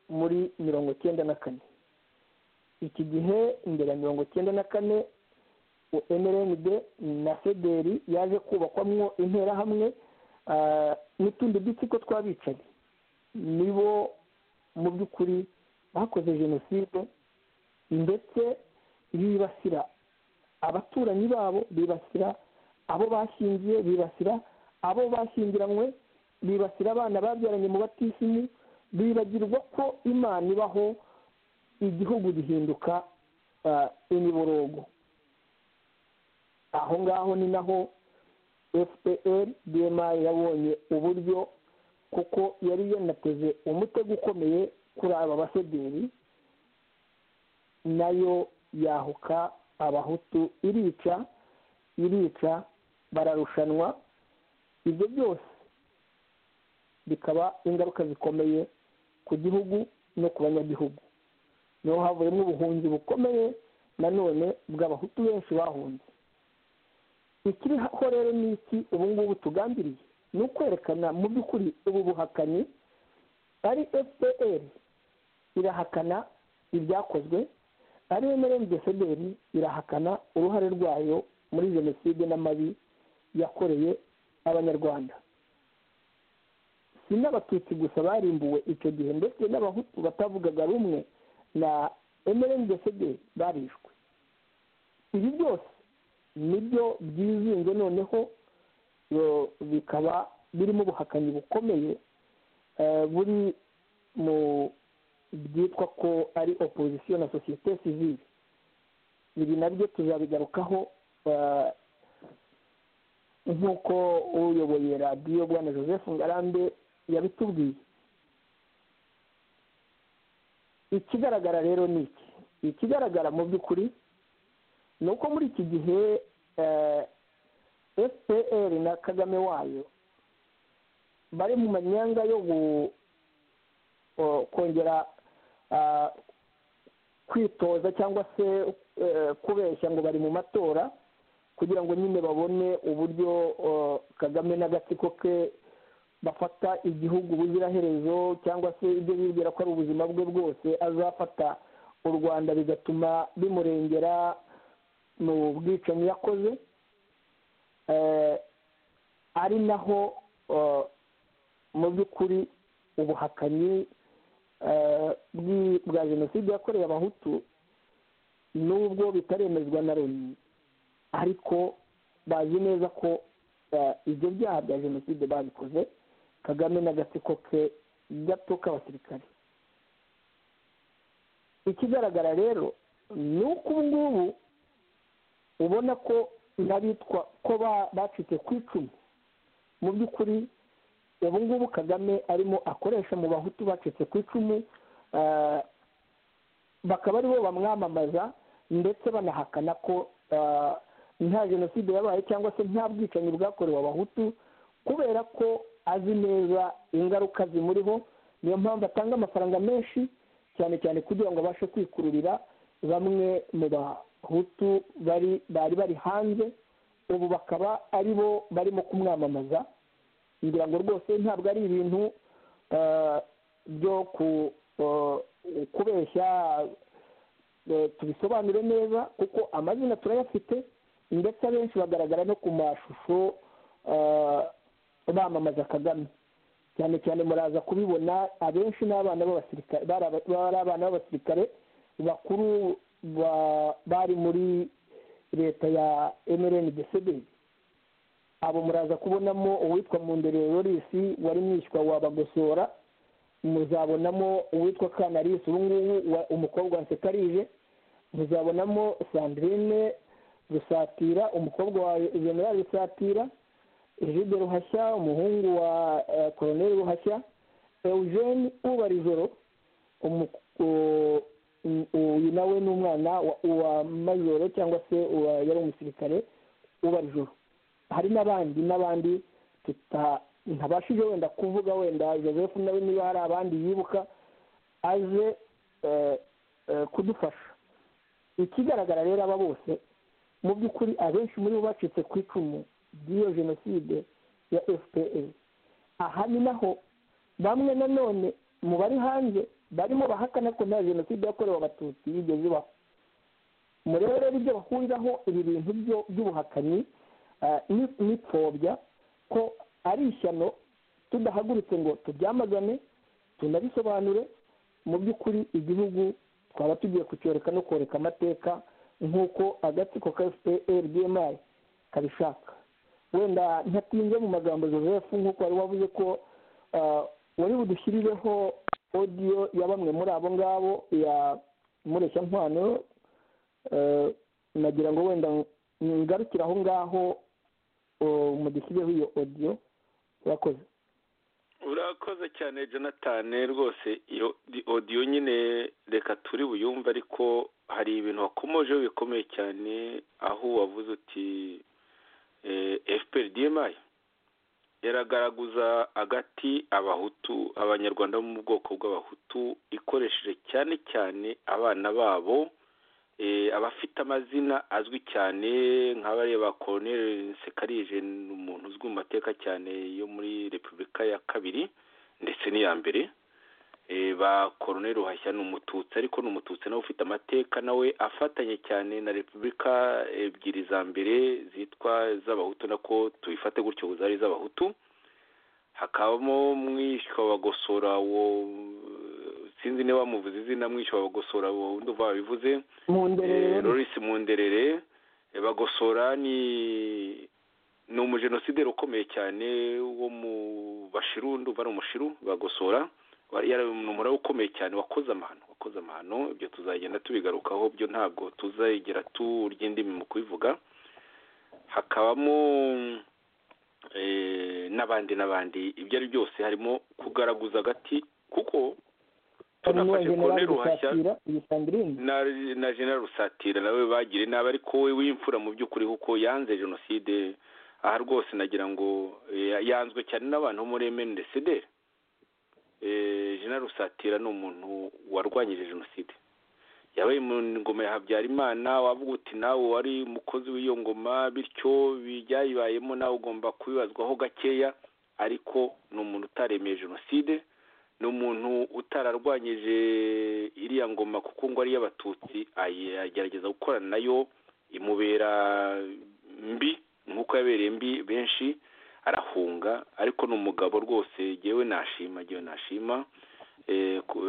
muri mirongo cyenda na kane iki gihe imbere ya mirongo cyenda na kane mrnd na federi yaje kubakwamo interahamwe n'utundi dutsiko tw'abicanyi nibo mu by'ukuri bakoze jenoside ndetse bibasira abaturanyi babo bibasira abo bashyingiye bibasira abo bashyingiranywe bibasira abana babyaranye mu batisimu bibagirwa ko imana ibaho igihugu gihinduka imiborogo aho ngaho ni naho fpr bmi yabonye uburyo kuko yari yanateze umutego ukomeye kuri aba basederi nayo yahuka abahutu irica irica bararushanwa ibyo byose bikaba ingaruka zikomeye ku gihugu no ku banyagihugu niho havuyemo ubuhunzi bukomeye nanone bw'abahutu benshi bahunze ikiriho rero ni iki ubu ngubu tugambiriye ni ukwerekana mu by'ukuri ubu buhakanyi ari fpr irahakana ibyakozwe ariyo merenide federi irahakana uruhare rwayo muri jenoside n'amabi yakoreye abanyarwanda si n'abatutsi gusa barimbuwe icyo gihe ndetse n'abahutu batavugaga rumwe na emerende federi barishwe ibi byose nibyo byizinze noneho bikaba birimo ubuhakanyi bukomeye buri mu byitwa ko ari opozisiyo na sosiyete sivire ibi nabyo tuzabigarukaho nk'uko uyoboye radiyo bwana joseph ngarambe yabitubwiye ikigaragara rero ni iki ikigaragara mu by'ukuri ni uko muri iki gihe fpr na kagame wayo bari mu manyanga yo kongera kwitoza cyangwa se kubeshya ngo bari mu matora kugira ngo nyine babone uburyo kagame n'agatsiko ke bafata igihugu ubuziraherezo cyangwa se ibyo bibwira ko ari ubuzima bwe bwose azafata u rwanda bigatuma bimurengera mu bwicanyi yakoze ari naho mu by'ukuri ubuhakanyi bwa jenoside yakorewe abahutu nubwo bitaremezwa na loni ariko bazi neza ko ibyo byaha bya jenoside babikoze kagame n'agatsiko ke gato k'abasirikare ikigaragara rero ni uko ubu ngubu ubona ko n'abitwa ko bacitse ku icumu mu by'ukuri ubu ngubu kagame arimo akoresha mu bahutu bacitse ku icumu bakaba aribo bamwamamaza ndetse banahakana ko nta jenoside yabaye cyangwa se nta bwicanyi bwakorewe abahutu kubera ko azi neza ingaruka zimuriho niyo mpamvu atanga amafaranga menshi cyane cyane kugira ngo abashe kwikururira bamwe mu bahutu bari bari bari hanze ubu bakaba ari bo barimo kumwamamaza ngira ngo rwose ntabwo ari ibintu byo kubeshya tubisobanure neza kuko amazina turayafite ndetse abenshi bagaragara no ku mashusho bamamaza kagame cyane cyane muraza kubibona abenshi ni abana b'abasirikare bari abana b'abasirikare bakuru bari muri leta ya emereni desederi abo muraza kubonamo uwitwa mundere lorisi wari mwishywa wabagosora muzabonamo uwitwa kanarisi ubu ngubu umukobwa wa nsekarije muzabonamo sandrine rusatira umukobwa wa generali rusatira jude ruhashya umuhungu wa koroneri ruhashya eugene ubarijoro uyu nawe ni umwana wa majoro cyangwa se yari umusirikare ubarijoro hari n'abandi n'abandi ntabashije wenda kuvuga wenda joseph nawe niba hari abandi yibuka aje kudufasha ikigaragara rero aba bose mu by'ukuri abenshi muri bo bacitse ku icumu by'iyo jenoside ya fpr aha ni naho bamwe nanone mu bari hanze barimo bahakana ko nta jenoside yakorewe abatutsi yigeze ibaho murebe rero ibyo bahuriraho ibi bintu by'ubuhakanyi n'ipfobya ko ari ishyano tudahagurutse ngo tubyamagane tunabisobanure mu by'ukuri igihugu twaba tugiye kucyoreka no koreka amateka nk'uko agatsiko ka fpr bmi kabishaka wenda ntatinze mu magambo joseph nk'uko wari wavuze ko wari budushyirireho odiyo ya bamwe muri abo ngabo ya mureshyankwano nagira ngo wenda ngarukire aho ngaho mudushyirireho iyo odiyo urakoze urakoze cyane jonathan rwose iyo odiyo nyine reka turi buyumve ariko hari ibintu wakomojeho bikomeye cyane aho wavuze uti fpr dmi iragaragaza agati abahutu abanyarwanda bo mu bwoko bw'abahutu ikoresheje cyane cyane abana babo abafite amazina azwi cyane nk'abariya ba koroneri sekarije ni umuntu uzwi mu mateka cyane yo muri repubulika ya kabiri ndetse n'iya mbere ba koroneri ruhashya ni umututsi ariko ni umututsi nawe ufite amateka nawe afatanye cyane na repubulika ebyiri za mbere zitwa z'abahutu nako tubifate gutyo zari z'abahutu hakabamo mwishywa wa gosora wo sinzi niba bamuvuze izina mwishywa wa gosora wo undi uva wabivuze lorisi munderere bagosora ni ni umujenosideri ukomeye cyane wo mu bashiru ndumva ari umushiru bagosora ni umuraba ukomeye cyane wakoze amahano wakoze amahano ibyo tuzagenda tubigarukaho byo ntabwo tuzagera turya indimi mu kubivuga hakabamo n'abandi n'abandi ibyo ari byose harimo kugaragaza agati kuko tunafashe kone ruhashya na jenera rusatira nawe bagira inama ariko we w'imfura mu by'ukuri kuko yanze jenoside aha rwose nagira ngo yanzwe cyane n'abantu bo muri emendesederi jenera rusatira ni umuntu warwanyije jenoside yabaye mu ngoma ya habyarimana wavuga uti nawe wari umukozi w'iyo ngoma bityo byayibayemo nawe ugomba kubibazwaho gakeya ariko ni umuntu utaremeye jenoside ni umuntu utararwanyije iriya ngoma kuko ngo ari iy'abatutsi agerageza gukorana nayo imubera mbi nk'uko yabereye mbi benshi arahunga ariko ni umugabo rwose ngewe nashima ngewe nashima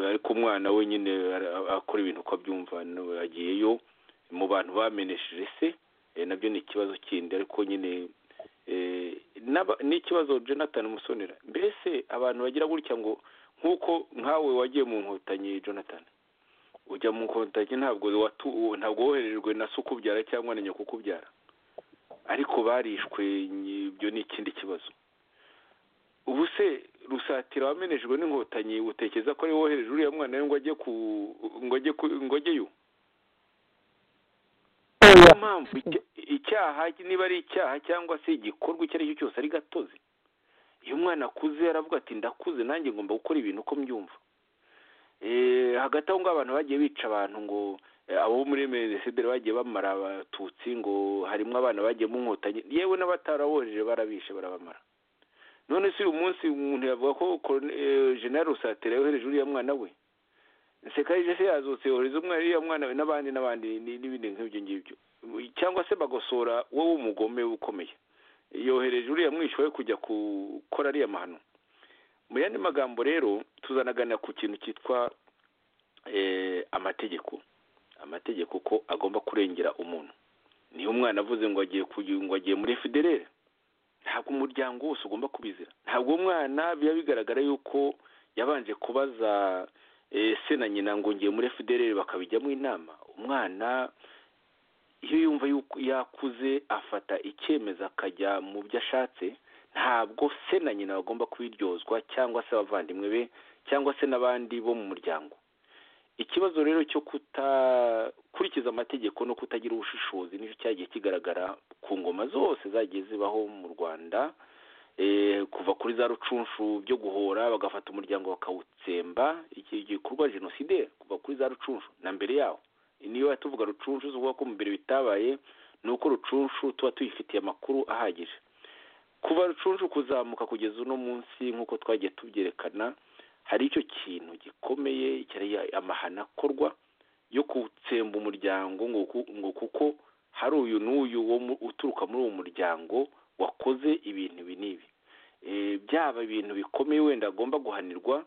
ariko umwana we nyine akora ibintu uko abyumva agiyeyo mu bantu bamenesheje se nabyo ni ikibazo kindi ariko nyine n'ikibazo jonathan musonera mbese abantu bagira gutya ngo nk'uko nkawe wagiye mu nkotanyi jonathan ujya mu nkotanyi ntabwo ntabwo woherejwe na se ukubyara cyangwa na nyoko ukubyara ariko barishwe ibyo ni ikindi kibazo ubu se rusatira wamenejwe n'inkotanyi utekereza ko ari wohereje uriya mwana we ngo ajye ku ngo ajyeyo niyo mpamvu icyaha niba ari icyaha cyangwa se igikorwa icyo ari cyo cyose ari gatozi iyo umwana akuze aravuga ati ndakuze nanjye ngomba gukora ibintu uko mbyumva hagati aho ngaho abantu bagiye bica abantu ngo abo muri menesideri bagiye bamara abatutsi ngo harimo abana bagiye mu nkotanyi yewe n'abatarabohereje barabishe barabamara none se uyu munsi umuntu yavuga ko jenera rusatira yohereje uriya mwana we sekayije se yazutse yohereza umwana uriya mwana we n'abandi n'abandi n'ibindi nk'ibyo ngibyo cyangwa se bagosora wowe umugome ukomeye yohereje uriya mwishywa we kujya gukora ariya mahano mu yandi magambo rero tuzanagana ku kintu cyitwa amategeko amategeko ko agomba kurengera umuntu niyo umwana avuze ngo agiye ngo agiye muri federere ntabwo umuryango wose ugomba kubizira ntabwo umwana biba bigaragara yuko yabanje kubaza se na nyina ngo ngiye muri federere bakabijyamo inama umwana iyo yumva yuko yakuze afata icyemezo akajya mu byo ashatse ntabwo se na nyina bagomba kubiryozwa cyangwa se abavandimwe be cyangwa se n'abandi bo mu muryango ikibazo rero cyo kutakurikiza amategeko no kutagira ubushishozi nicyo cyagiye kigaragara ku ngoma zose zagiye zibaho mu rwanda kuva kuri za rucunshu byo guhora bagafata umuryango bakawutsemba iki gikorwa jenoside kuva kuri za rucunshu na mbere yawo niyo tuvuga rucunshu zivuga ko mu mbere bitabaye ni uko rucunshu tuba tuyifitiye amakuru ahagije kuva rucunshu kuzamuka kugeza uno munsi nk'uko twagiye tubyerekana hari icyo kintu gikomeye amahano akorwa yo gutsemba umuryango ngo kuko hari uyu n'uyu uturuka muri uwo muryango wakoze ibintu ibi n'ibi byaba ibintu bikomeye wenda agomba guhanirwa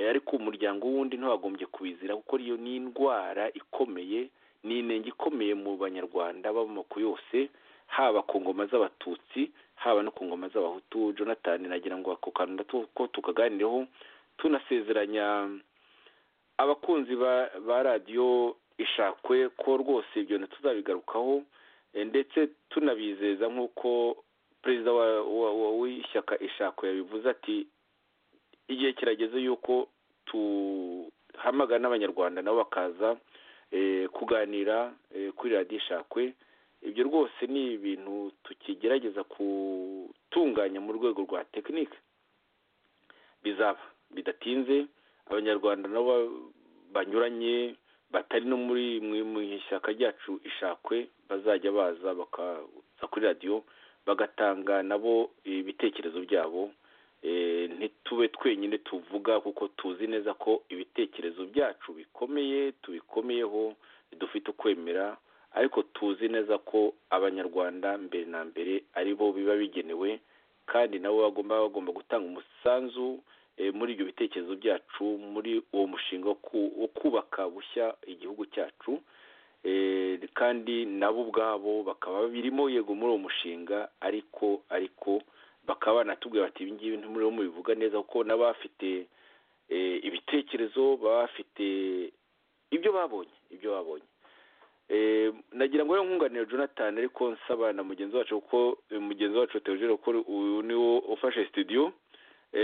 ariko umuryango w'undi ntiwagombye kubizira kuko iyo ni indwara ikomeye ni inenge ikomeye mu banyarwanda b'amoko yose haba ku ngoma z'abatutsi haba no ku ngoma z'abahutu jonathan nagira ngo ako kantu ko tukaganireho tunasezeranya abakunzi ba radiyo ishakwe ko rwose ibyo tuzabigarukaho ndetse tunabizeza nk'uko perezida w'ishyaka ishakwe yabivuze ati igihe kirageze yuko duhamagara n'abanyarwanda nabo bakaza kuganira kuri radiyo ishakwe ibyo rwose ni ibintu tukigerageza gutunganya mu rwego rwa tekinike bizaba bidatinze abanyarwanda nabo banyuranye batari no muri mu ishyaka ryacu ishakwe bazajya baza bakaza kuri radiyo bagatanga nabo ibitekerezo byabo ntitube twenyine tuvuga kuko tuzi neza ko ibitekerezo byacu bikomeye tubikomeyeho dufite ukwemera ariko tuzi neza ko abanyarwanda mbere na mbere aribo biba bigenewe kandi nabo bagomba bagomba gutanga umusanzu muri ibyo bitekerezo byacu muri uwo mushinga wo kubaka bushya igihugu cyacu kandi nabo ubwabo bakaba birimo yego muri uwo mushinga ariko ariko bakaba banatubwira bati ibi ngibi ntimuriho mubivuga neza kuko n'abafite ibitekerezo baba bafite ibyo babonye ibyo babonye nagira ngo rero nkunganire jonathan ariko nsaba na mugenzi wacu kuko mugenzi wacu teogere kuko uyu niwo ufashe sitidiyo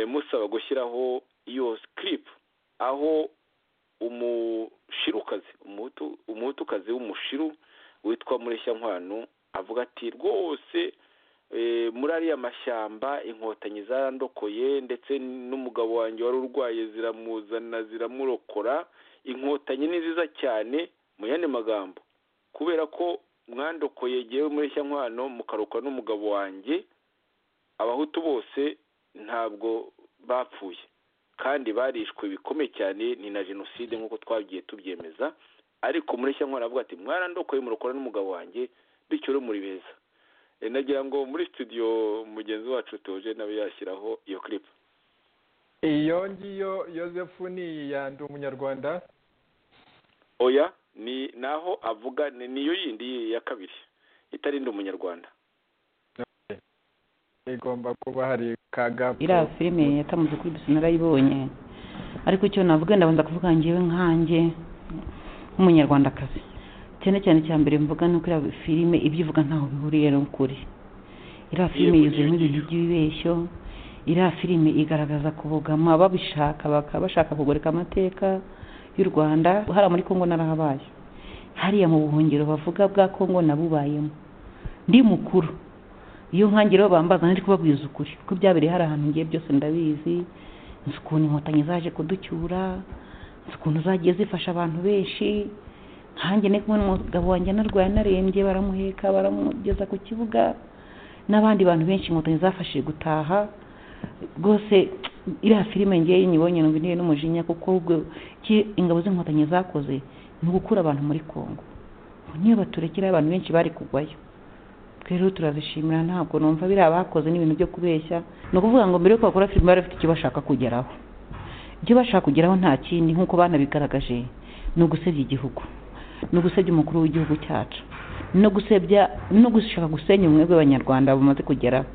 musaba gushyiraho iyo sikiripu aho umushirukazi umuhutukazi w'umushiru witwa mureshyankwano avuga ati rwose muri ariya mashyamba inkotanyi zarandokoye ndetse n'umugabo wanjye wari urwaye ziramuzana ziramurokora inkotanyi ni nziza cyane mu yandi magambo kubera ko mwandokoye yewe mureshyankwano mukarokora n'umugabo wanjye abahutu bose ntabwo bapfuye kandi barishwe bikomeye cyane ni na jenoside nk'uko twagiye tubyemeza ariko muri shyamba aravuga ati mwarandokoye murokora n'umugabo wanjye bityo rero muri beza nagira ngo muri studio mugenzi wacu tuje nawe yashyiraho iyo kiripu iyo ngiyo yosefu ni iya ndi umunyarwanda oya ni naho avuga ni niyo yindi ya kabiri itarinda umunyarwanda igomba kuba hari kagapu iriya filime yatamutse kuri bisi narayibonye ariko icyo navuga ndabanza kuvuga ngewe nkanjye nk'umunyarwandakazi cyane cyane cya mbere mvuga ni uko iriya filime ibyo ivuga ntaho bihuriye n'ukuri iriya filime yuzuyemo ibintu by'ibibeshyo iriya filime igaragaza kubogama babishaka bakaba bashaka kugoreka amateka y'u rwanda hariya muri kongo narahabaye hariya mu buhungiro bavuga bwa kongo nabubayemo ndi mukuru iyo nkange rero bambaza ntari kubabwiza ukuri kuko byabereye hari ahantu ngiye byose ndabizi nzi ukuntu inkotanyi zaje kuducyura nzi ukuntu zagiye zifasha abantu benshi nkange ni kumwe n'umugabo wanjye narwaye narembye baramuheka baramugeza ku kibuga n'abandi bantu benshi inkotanyi zafashije gutaha rwose iriya filime ngewe nyibonye ngo intebe n'umujinya kuko ubwo ki- ingabo z'inkotanyi zakoze ni ugukura abantu muri kongo Ngo niyo baturekeraho abantu benshi bari kugwayo twe rero turazishimira ntabwo numva biriya bakoze n'ibintu byo kubeshya ni ukuvuga ngo mbere yuko bakora filime bari bafite icyo bashaka kugeraho ibyo bashaka kugeraho nta kindi nk'uko banabigaragaje ni ugusebya igihugu ni ugusebya umukuru w'igihugu cyacu no gusebya no gushaka gusenya ubumwe bw'abanyarwanda bamaze kugeraho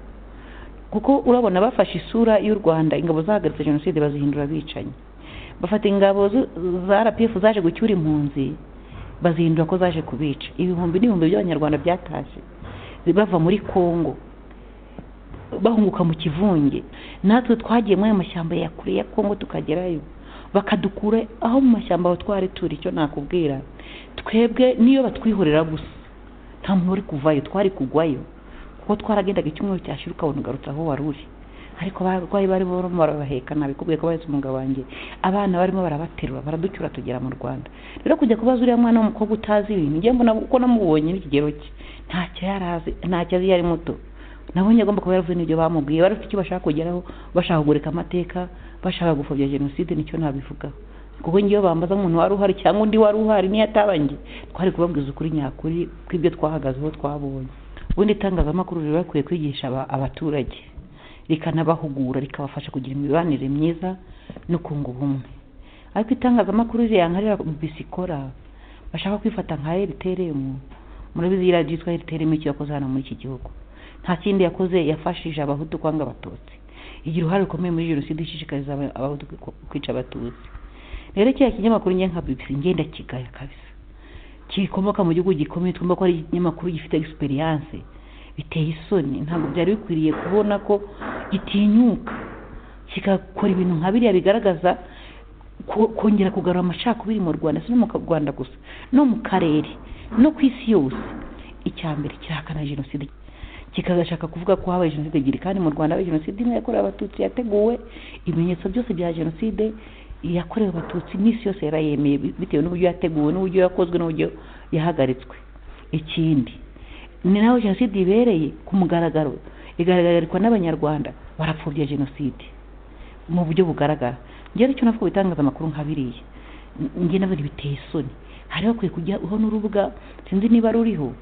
kuko urabona bafashe isura y'u rwanda ingabo zahagaritse jenoside bazihindura abicanyi bafata ingabo zu- za rpf zaje gucyura impunzi bazihindura ko zaje kubica ibihumbi n'ibihumbi by'abanyarwanda byatashye bava muri kongo bahunguka mu kivunge natwe twagiye muri ayo mashyamba ya kure ya kongo tukagerayo bakadukura aho mu mashyamba aho twari turi icyo nakubwira twebwe niyo batwihorera gusa nta muntu wari kuvayo twari kugwayo kuko twaragendaga icyumweru cyashyira ukabona ugarutse aho wari uri ariko abarwayi barimo barabaheka nabikubwiye ko bahetse umugabo wanjye abana barimo barabaterura baraducyura tugera mu rwanda rero kujya kubaza uriya mwana w'umukobwa utazi ibintu njye mbona kuko namubonye n'ikigero cye ntacyo yari azi ntacyo azi yari muto nabonye agomba kuba yaravuze n'ibyo bamubwiye bari bafite icyo bashaka kugeraho bashaka kugurika amateka bashaka gupfobya jenoside nicyo nabivugaho kuko ngewe bambaza nk'umuntu wari uhari cyangwa undi wari uhari niyo atabanjye twari kubabwiza ukuri nyakuri kw'ibyo twahagazeho twabonye ubundi itangazamakuru riba bakwiye kwigisha aba- abaturage rikanabahugura rikabafasha kugira imibanire myiza no kunga ubumwe ariko itangazamakuru riyankarira bisikora bashaka kwifata nka rtrm murabizi iyi radiyo yitwa rtrm icyo yakoze hano muri iki gihugu nta kindi yakoze yafashije abahutu kwanga abatutsi igira uruhare rukomeye muri jenoside ishishikariza aba- abahutu kwica abatutsi rero kiriya kinyamakuru njye nka bibisi ngenda kigaya kabisa kikomoka mu gihugu gikomeye twumva ko ari ikinyamakuru gifite egisperiyanse biteye isoni ntabwo byari bikwiriye kubona ko gitinyuka kigakora ibintu nka biriya bigaragaza ko- kongera kugarura amacakubiri mu rwanda si no mu Ka- rwanda gusa no mu karere no ku isi yose icya mbere kirahakana jenoside kikagashaka kuvuga ko habaye jenoside ebyiri kandi mu rwanda habaye jenoside imwe yakorewe abatutsi yateguwe ibimenyetso byose bya jenoside yakorewe abatutsi iminsi yose yarayemeye bi- bitewe n'uburyo yateguwe n'uburyo yakozwe n'uburyo yahagaritswe ikindi ni naho jenoside ibereye ku mugaragaro igaragarirwa n'abanyarwanda barapfobya jenoside mu buryo bugaragara njyewe nicyo navuga ibitangazamakuru nka biriya N- njye nabona biteye isoni hari hakwiye kujyaho n'urubuga sinzi niba ruriho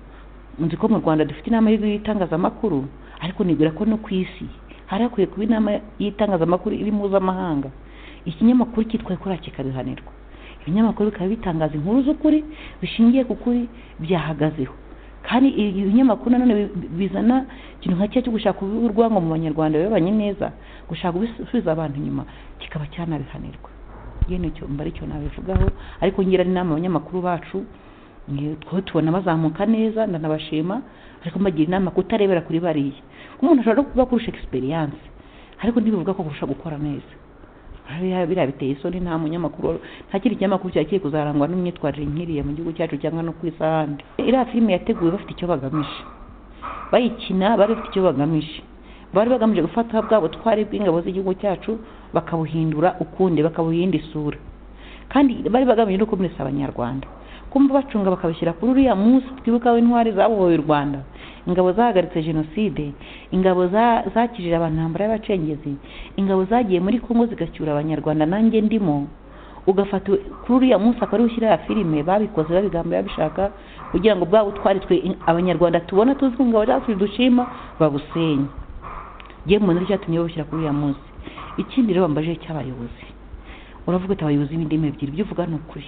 nzi ko mu rwanda dufite inama y'itangazamakuru ariko nibwira ko no ku isi hari hakwiye kuba inama y'itangazamakuru iri mpuzamahanga ikinyamakuru cyitwa ekora kikabihanirwa ibinyamakuru bikaba bitangaza inkuru z'ukuri bishingiye ku kuri byahagazeho kandi ibi binyamakuru nanone bi- bi- bizana ikintu nka cya cyo gushaka kubiha urwango mu banyarwanda babanye neza gushaka gusubiza abantu inyuma kikaba cyanabihanirwa yewe nicyo mba aricyo nabivugaho ariko ngira n'inama abanyamakuru bacu mwe two tubona bazamuka neza ndanabashima ariko mbagira inama kutarebera kuri bariya kuko umuntu ashobora no kuba kurusha egisperiyanse ariko ntibivuga ko kurusha gukora neza biriya biriya biteye isoni nta munyamakuru nta kindi kinyamakuru cyagiye kuzarangwa n'imyitwarire nk'iriya mu gihugu cyacu cyangwa no ku isi ahandi iriya filime yateguwe bafite icyo bagamije bayikina bari bafite icyo bagamije bari bagamije gufata bwa butwari bw'ingabo z'igihugu cyacu bakabuhindura ukundi bakabuhinda isura kandi bari bagamije no kumenesa abanyarwanda kumva bacunga bakabishyira kuri uriya munsi twibukaho intwari zabohoye u rwanda ingabo zahagaritse jenoside ingabo za- zakijije abantu intambara y'abacengezi ingabo zagiye muri kongo zigacyura abanyarwanda nanjye ndimo ugafata kuri uriya munsi akaba ariwo ushyira ya filime babikoze babigamba babishaka kugira ngo bwa butwari twe in- abanyarwanda tubona tuzi ko ingabo zacu dushima babusenye yewe mbona icyatumye babushyira kuri uriya munsi ikindi rero bambaje cy'abayobozi uravuga ati abayobozi b'indimi ebyiri ibyo uvuga ni ukuri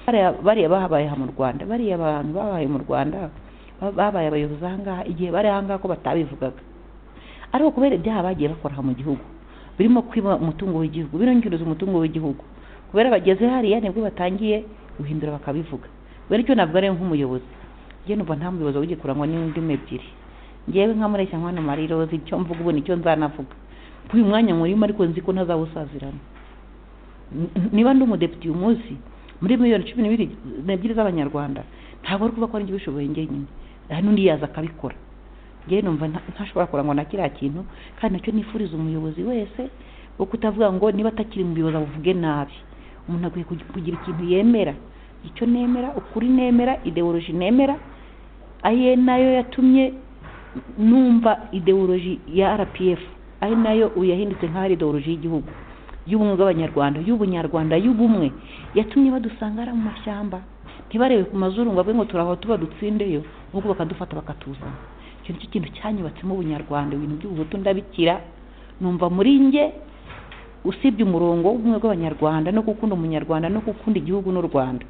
bariya bariya bahabaye aha mu rwanda bariya abantu babaye mu rwanda babaye abayobozi ahangaha igihe bari ahangaha ko batabivugaga ariko kubera ibyaha bagiye bakora aha mu gihugu birimo kwiba umutungo w'igihugu birongereza umutungo w'igihugu kubera bageze hariya nibwo batangiye guhindura bakabivuga kubera icyo ntabwo ari nk'umuyobozi njyewe numva nta muyobozi ugiye kurangwa n'indimi ebyiri ngewe nka mureshya mwana marie rose icyo mvuga ubu nicyo nzanavuga kuri uyu mwanya murimo ariko nzi ko ntazawusazirana niba ndi umudepite uyu munsi muri miliyoni cumi n'ibiri n'ebyiri z'abanyarwanda ntabwo ari kuvuga ko ari ibishoboye njyenyine hari n'undi yaza akabikora njyewe numva ntashobora kurangwa na kiriya kintu kandi nacyo nifuriza umuyobozi wese wo kutavuga ngo niba atakiri umuyobozi avuge nabi umuntu akwiye kugira ikintu yemera icyo nemera ukuri nemera ideoloji nemera aye nayo yatumye numva ideoloji ya rpf ari nayo ubu yahindutse nk'aho ari ideoloji y'igihugu y'ubumwe bw'abanyarwanda y'ubunyarwanda y'ubumwe yatumye badusangara mu mashyamba ntibarebe ku mazuru ngo ngo turahora tuba dutsindeyo ahubwo bakadufata bakatuzana icyo nicyo kintu cyanyubatsemo ubunyarwanda ibintu by'ubuhutu ndabikira numva muri nge usibye umurongo w'ubumwe bw'abanyarwanda no gukunda umunyarwanda no gukunda igihugu n'u rwanda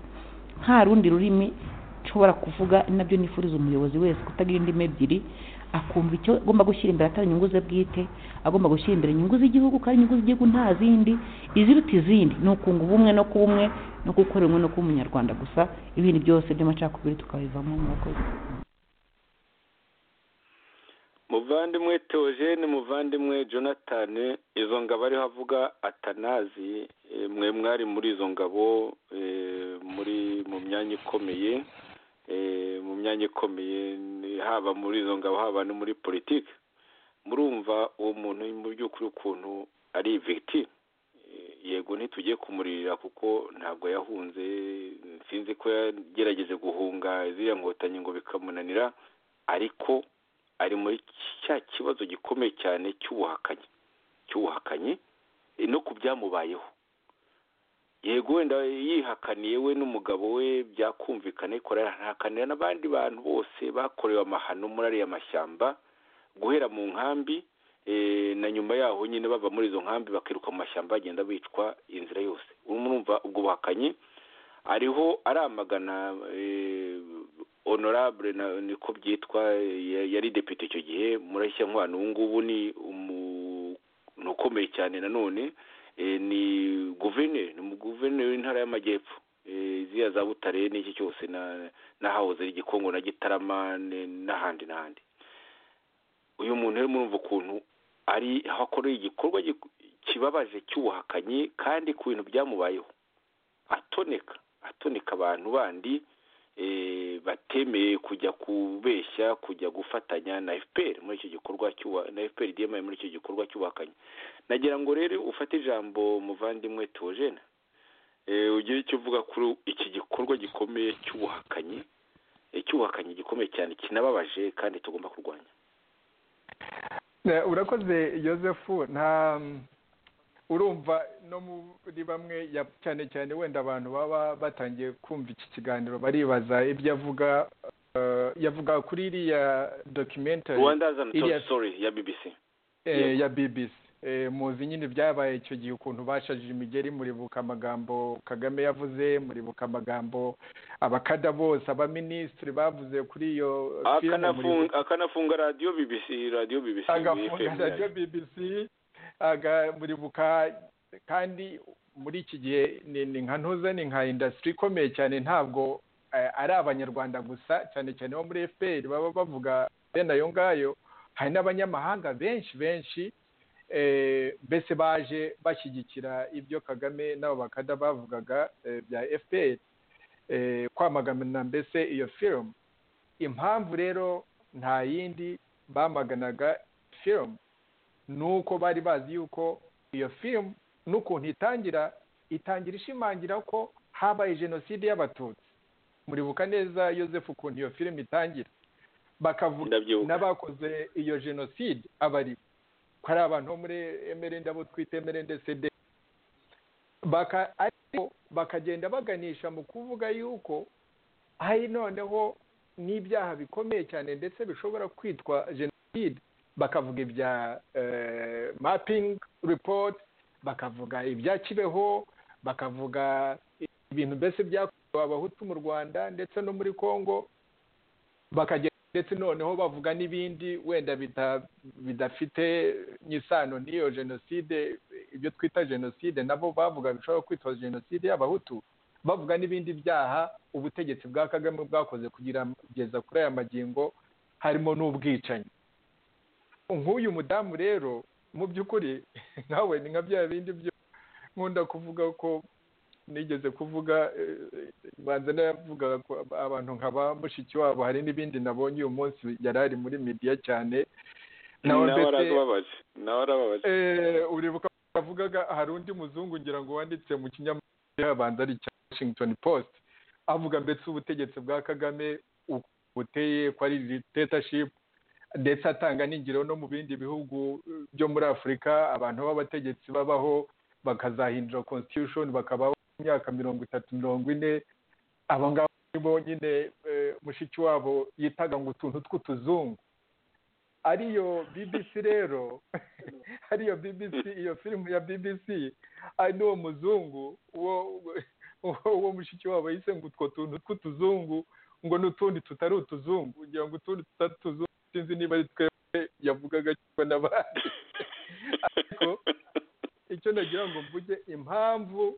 nta rundi rurimi nshobora kuvuga nabyo nifuriza umuyobozi wese kutagira indimi ebyiri akumva icyo agomba gushyira imbere atari inyungu ze bwite agomba gushyira imbere inyungu z'igihugu kandi inyungu z'igihugu nta zindi iziruta izindi ni ukunga ubumwe no kuba umwe no gukora ubumwe no kuba umunyarwanda gusa ibindi byose by'amacakubiri tukabivamo murakoze muvandimwe teogene muvandimwe jonathan izo ngabo ariho avuga atanazi mwe mwari muri izo ngabo muri mu myanya ikomeye mu myanya ikomeye haba muri izo ngabo haba no muri politiki murumva uwo muntu mu by'ukuri ukuntu ari iviti yego ntitugiye kumuririra kuko ntabwo yahunze sinzi ko yagerageje guhunga ziriya nkotanyi ngo bikamunanira ariko ari muri cya kibazo gikomeye cyane cy'ubuhakanyi cy'ubuhakanyi no ku byamubayeho yego wenda yihakaniye we n'umugabo we byakumvikana ariko arahakanira n'abandi bantu bose bakorewe amahano muri ariya mashyamba guhera mu nkambi na nyuma yaho nyine bava muri izo nkambi bakiruka mu mashyamba bagenda bicwa inzira yose urumva ubwo buhakanyi ariho aramagana honorable niko byitwa yari depite icyo gihe murashya nkwano ubu ngubu ni umuntu ukomeye cyane nanone ni guverineri ni guverineri w'intara y'amajyepfo ziriya za butare n'iki cyose n'ahahoze igikongo na gitarama n'ahandi n'ahandi uyu muntu rero murumva ukuntu ari aho akorera igikorwa kibabaje cy'ubuhakanyi kandi ku bintu byamubayeho atoneka atoneka abantu bandi batemeye kujya kubeshya kujya gufatanya na fpr muri icyo gikorwa na fpr diyemaye muri icyo gikorwa cyubakanye nagira ngo rero ufate ijambo muvandimwe teogene ugire icyo uvuga kuri iki gikorwa gikomeye cy'ubuhakanyi cy'ubuhakanyi gikomeye cyane kinababaje kandi tugomba kurwanya urakoze yosefu nta urumva no muri bamwe cyane cyane wenda abantu baba batangiye kumva iki kiganiro baribaza ibyo avuga yavuga kuri iriya documentary ya bbc ya bbc muzi nyine byabaye icyo gihe ukuntu bashajije imigeri muribuka amagambo kagame yavuze muribuka amagambo abakada bose abaminisitiri bavuze kuri iyo akanafunga radiyo bbc radiyo bbc agafunga radiyo bbc buribuka kandi muri iki gihe ni nka ntuza ni nka indasitiri ikomeye cyane ntabwo ari abanyarwanda gusa cyane cyane bo muri fpr baba bavuga bene ayo ngayo hari n'abanyamahanga benshi benshi mbese baje bashyigikira ibyo kagame n'abo bakada bavugaga bya fpr kwamagana mbese iyo firimu impamvu rero nta yindi bamaganaga firimu nuko bari bazi yuko iyo firimu n'ukuntu itangira itangira ishimangira ko habaye jenoside y'abatutsi muribuka neza yosefu ukuntu iyo firimu itangira bakavuga n'abakoze iyo jenoside abari ko ari abantu bo muri emerende abo twita emerende sede ariko bakagenda baganisha mu kuvuga yuko hari noneho n'ibyaha bikomeye cyane ndetse bishobora kwitwa jenoside bakavuga ibya mapingi ripoti bakavuga ibya kibeho bakavuga ibintu mbese byakorewe abahutu mu rwanda ndetse no muri congo bakagenda ndetse noneho bavuga n'ibindi wenda bidafite n'isano n'iyo jenoside ibyo twita jenoside nabo bavuga bishobora kwitwa jenoside y'abahutu bavuga n'ibindi byaha ubutegetsi bwa kagame bwakoze kugira kugeza kuri aya magingo harimo n'ubwicanyi nk'uyu mudamu rero mu by'ukuri nkawe ni nka bya bindi byo nkunda kuvuga ko nigeze kuvuga banza n'abavugaga ko abantu nka ba mushiki wabo hari n'ibindi nabonye uyu munsi yari ari muri mediya cyane nawe arababaje nawe arababaje uribuka avugaga hari undi muzungu ngira ngo wanditse mu kinyamakuru yabanza ari icya washington post avuga mbese ubutegetsi bwa kagame buteye ko ari dictatorship ndetse atanga n'ingiro no mu bindi bihugu byo muri afurika abantu b'abategetsi babaho bakazahindura constitution bakabaho imyaka mirongo itatu mirongo ine aba ngaba nibo nyine mushiki wabo yitaga ngo utuntu tw'utuzungu ariyo bbc rero ariyo bbc iyo filime ya bbc ari n'uwo muzungu uwo mushiki wabo yise ngo utwo tuntu tw'utuzungu ngo n'utundi tutari utuzungu ugira ngo utundi tutari utuzungu sinzi niba ari twebwe yavugaga cyangwa n'abandi ariko icyo nagira ngo mvuge impamvu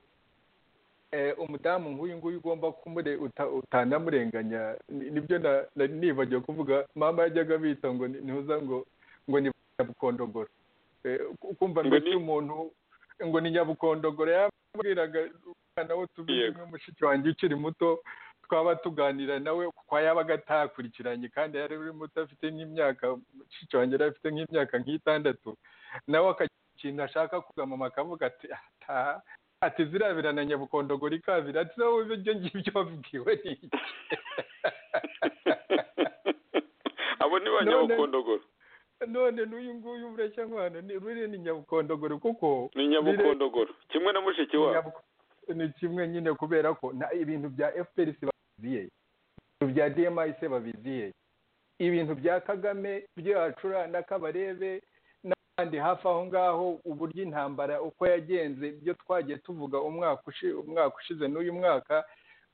umudamu nk'uyu nguyu ugomba kumure utanamurenganya nibyo nibagiwe kuvuga mama yajyaga bita ngo ntuza ngo ngo ni nyabukondogoro kumva mbese umuntu ngo ni nyabukondogoro yamubwiraga umwana we tubiye mushiki wanjye ukiri muto twaba tuganira nawe kuko yabaga atakurikiranye kandi yari uri muto afite nk'imyaka mushiki wanjye yari afite nk'imyaka nk'itandatu nawe akajya ikintu ashaka kugamama akavuga ati ataha ati zirabira na nyabukondogori ikabira ati wowe ibyo ngibyo wabwiwe ni iki abo ni ba nyabukondogoro none n'uyu nguyu ureshya nk'ahantu ruriya ni nyabukondogoro kuko ni nyabukondogoro kimwe na mushiki wabo ni kimwe nyine kubera ko ibintu bya fprc babiziye ibintu bya dmis babiziye ibintu bya kagame byacura n'akabarebe kandi hafi aho ngaho uburyo intambara uko yagenze ibyo twagiye tuvuga umwaka ushize n'uyu mwaka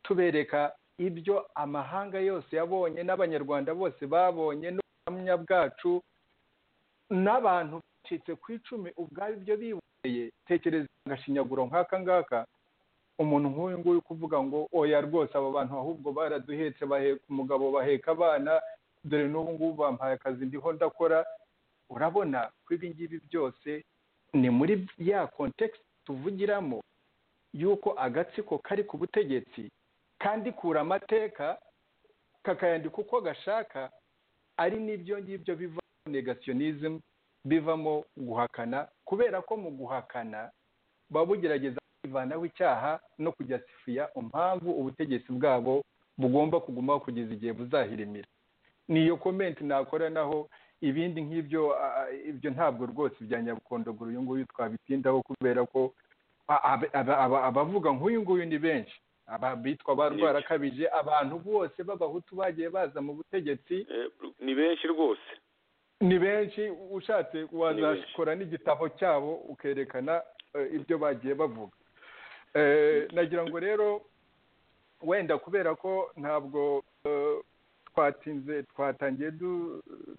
tubereka ibyo amahanga yose yabonye n'abanyarwanda bose babonye n'ubuhamya bwacu n'abantu bacitse ku icumi ubwabo ibyo biboneye tekereza agashinyaguro nk'aka ngaka umuntu nk'uyu nguyu kuvuga ngo oya rwose aba bantu ahubwo baraduhetse baheka umugabo baheka abana dore n'ubu ngubu bampaye akazi ndiho ndakora urabona ko ibi ngibi byose ni muri ya kontekisi tuvugiramo y'uko agatsiko kari ku butegetsi kandi kura amateka kakayandika uko gashaka ari n'ibyo ngibyo bivamo negasiyonism bivamo guhakana kubera ko mu guhakana baba bugerageza kwivanaho icyaha no kujyasifiya impamvu ubutegetsi bwabo bugomba kugumaho kugeza igihe buzahirimira niyo komenti nakora naho ibindi nk'ibyo ibyo ntabwo rwose bya nyabukondogoro uyu nguyu twabitindaho kubera ko abavuga nk'uyu nguyu ni benshi bitwa ba rwarakabije abantu bose b'abahutu bagiye baza mu butegetsi ni benshi rwose ni benshi ushatse wazakora n'igitabo cyabo ukerekana ibyo bagiye bavuga nagira ngo rero wenda kubera ko ntabwo twatinze twatangiye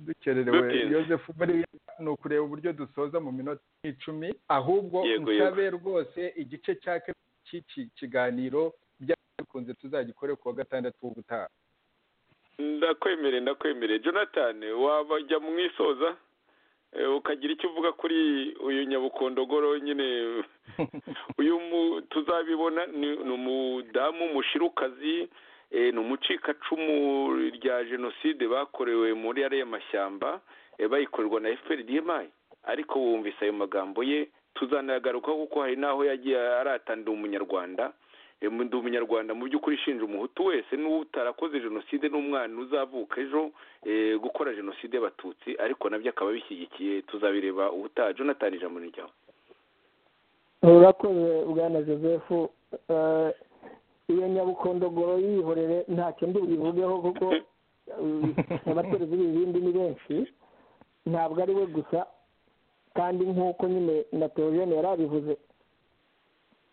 dukererewe yosefu buriya ni ukureba uburyo dusoza mu minota icumi ahubwo nsabe rwose igice cya cy'iki kiganiro byakunze tuzagikore ku wa gatandatu w'ubutaha ndakwemereye ndakwemereye jonathan wajya mu isoza ukagira icyo uvuga kuri uyu nyabukondogoro nyine uyu tuzabibona ni umudamu mushirukazi ni umucikacumu rya jenoside bakorewe muri ariya mashyamba bayikorerwa na FPRDMI ariko wumvise ayo magambo ye tuzanayagarukaho kuko hari n'aho yagiye aratandira umunyarwanda ndi umunyarwanda mu by'ukuri ishinja umuhutu wese n'utarakoze jenoside n'umwana uzavuka ejo gukora jenoside y'abatutsi ariko nabyo akaba bishyigikiye tuzabireba ubutaha jonathan ijambo ni ryawe urakoze bwana joseph iyo nyabukondogoro yihorere ntacyo ndi buyivugeho kuko abaturizi b'ibindi ni benshi ntabwo ari we gusa kandi nk'uko nyine na teogene yari abivuze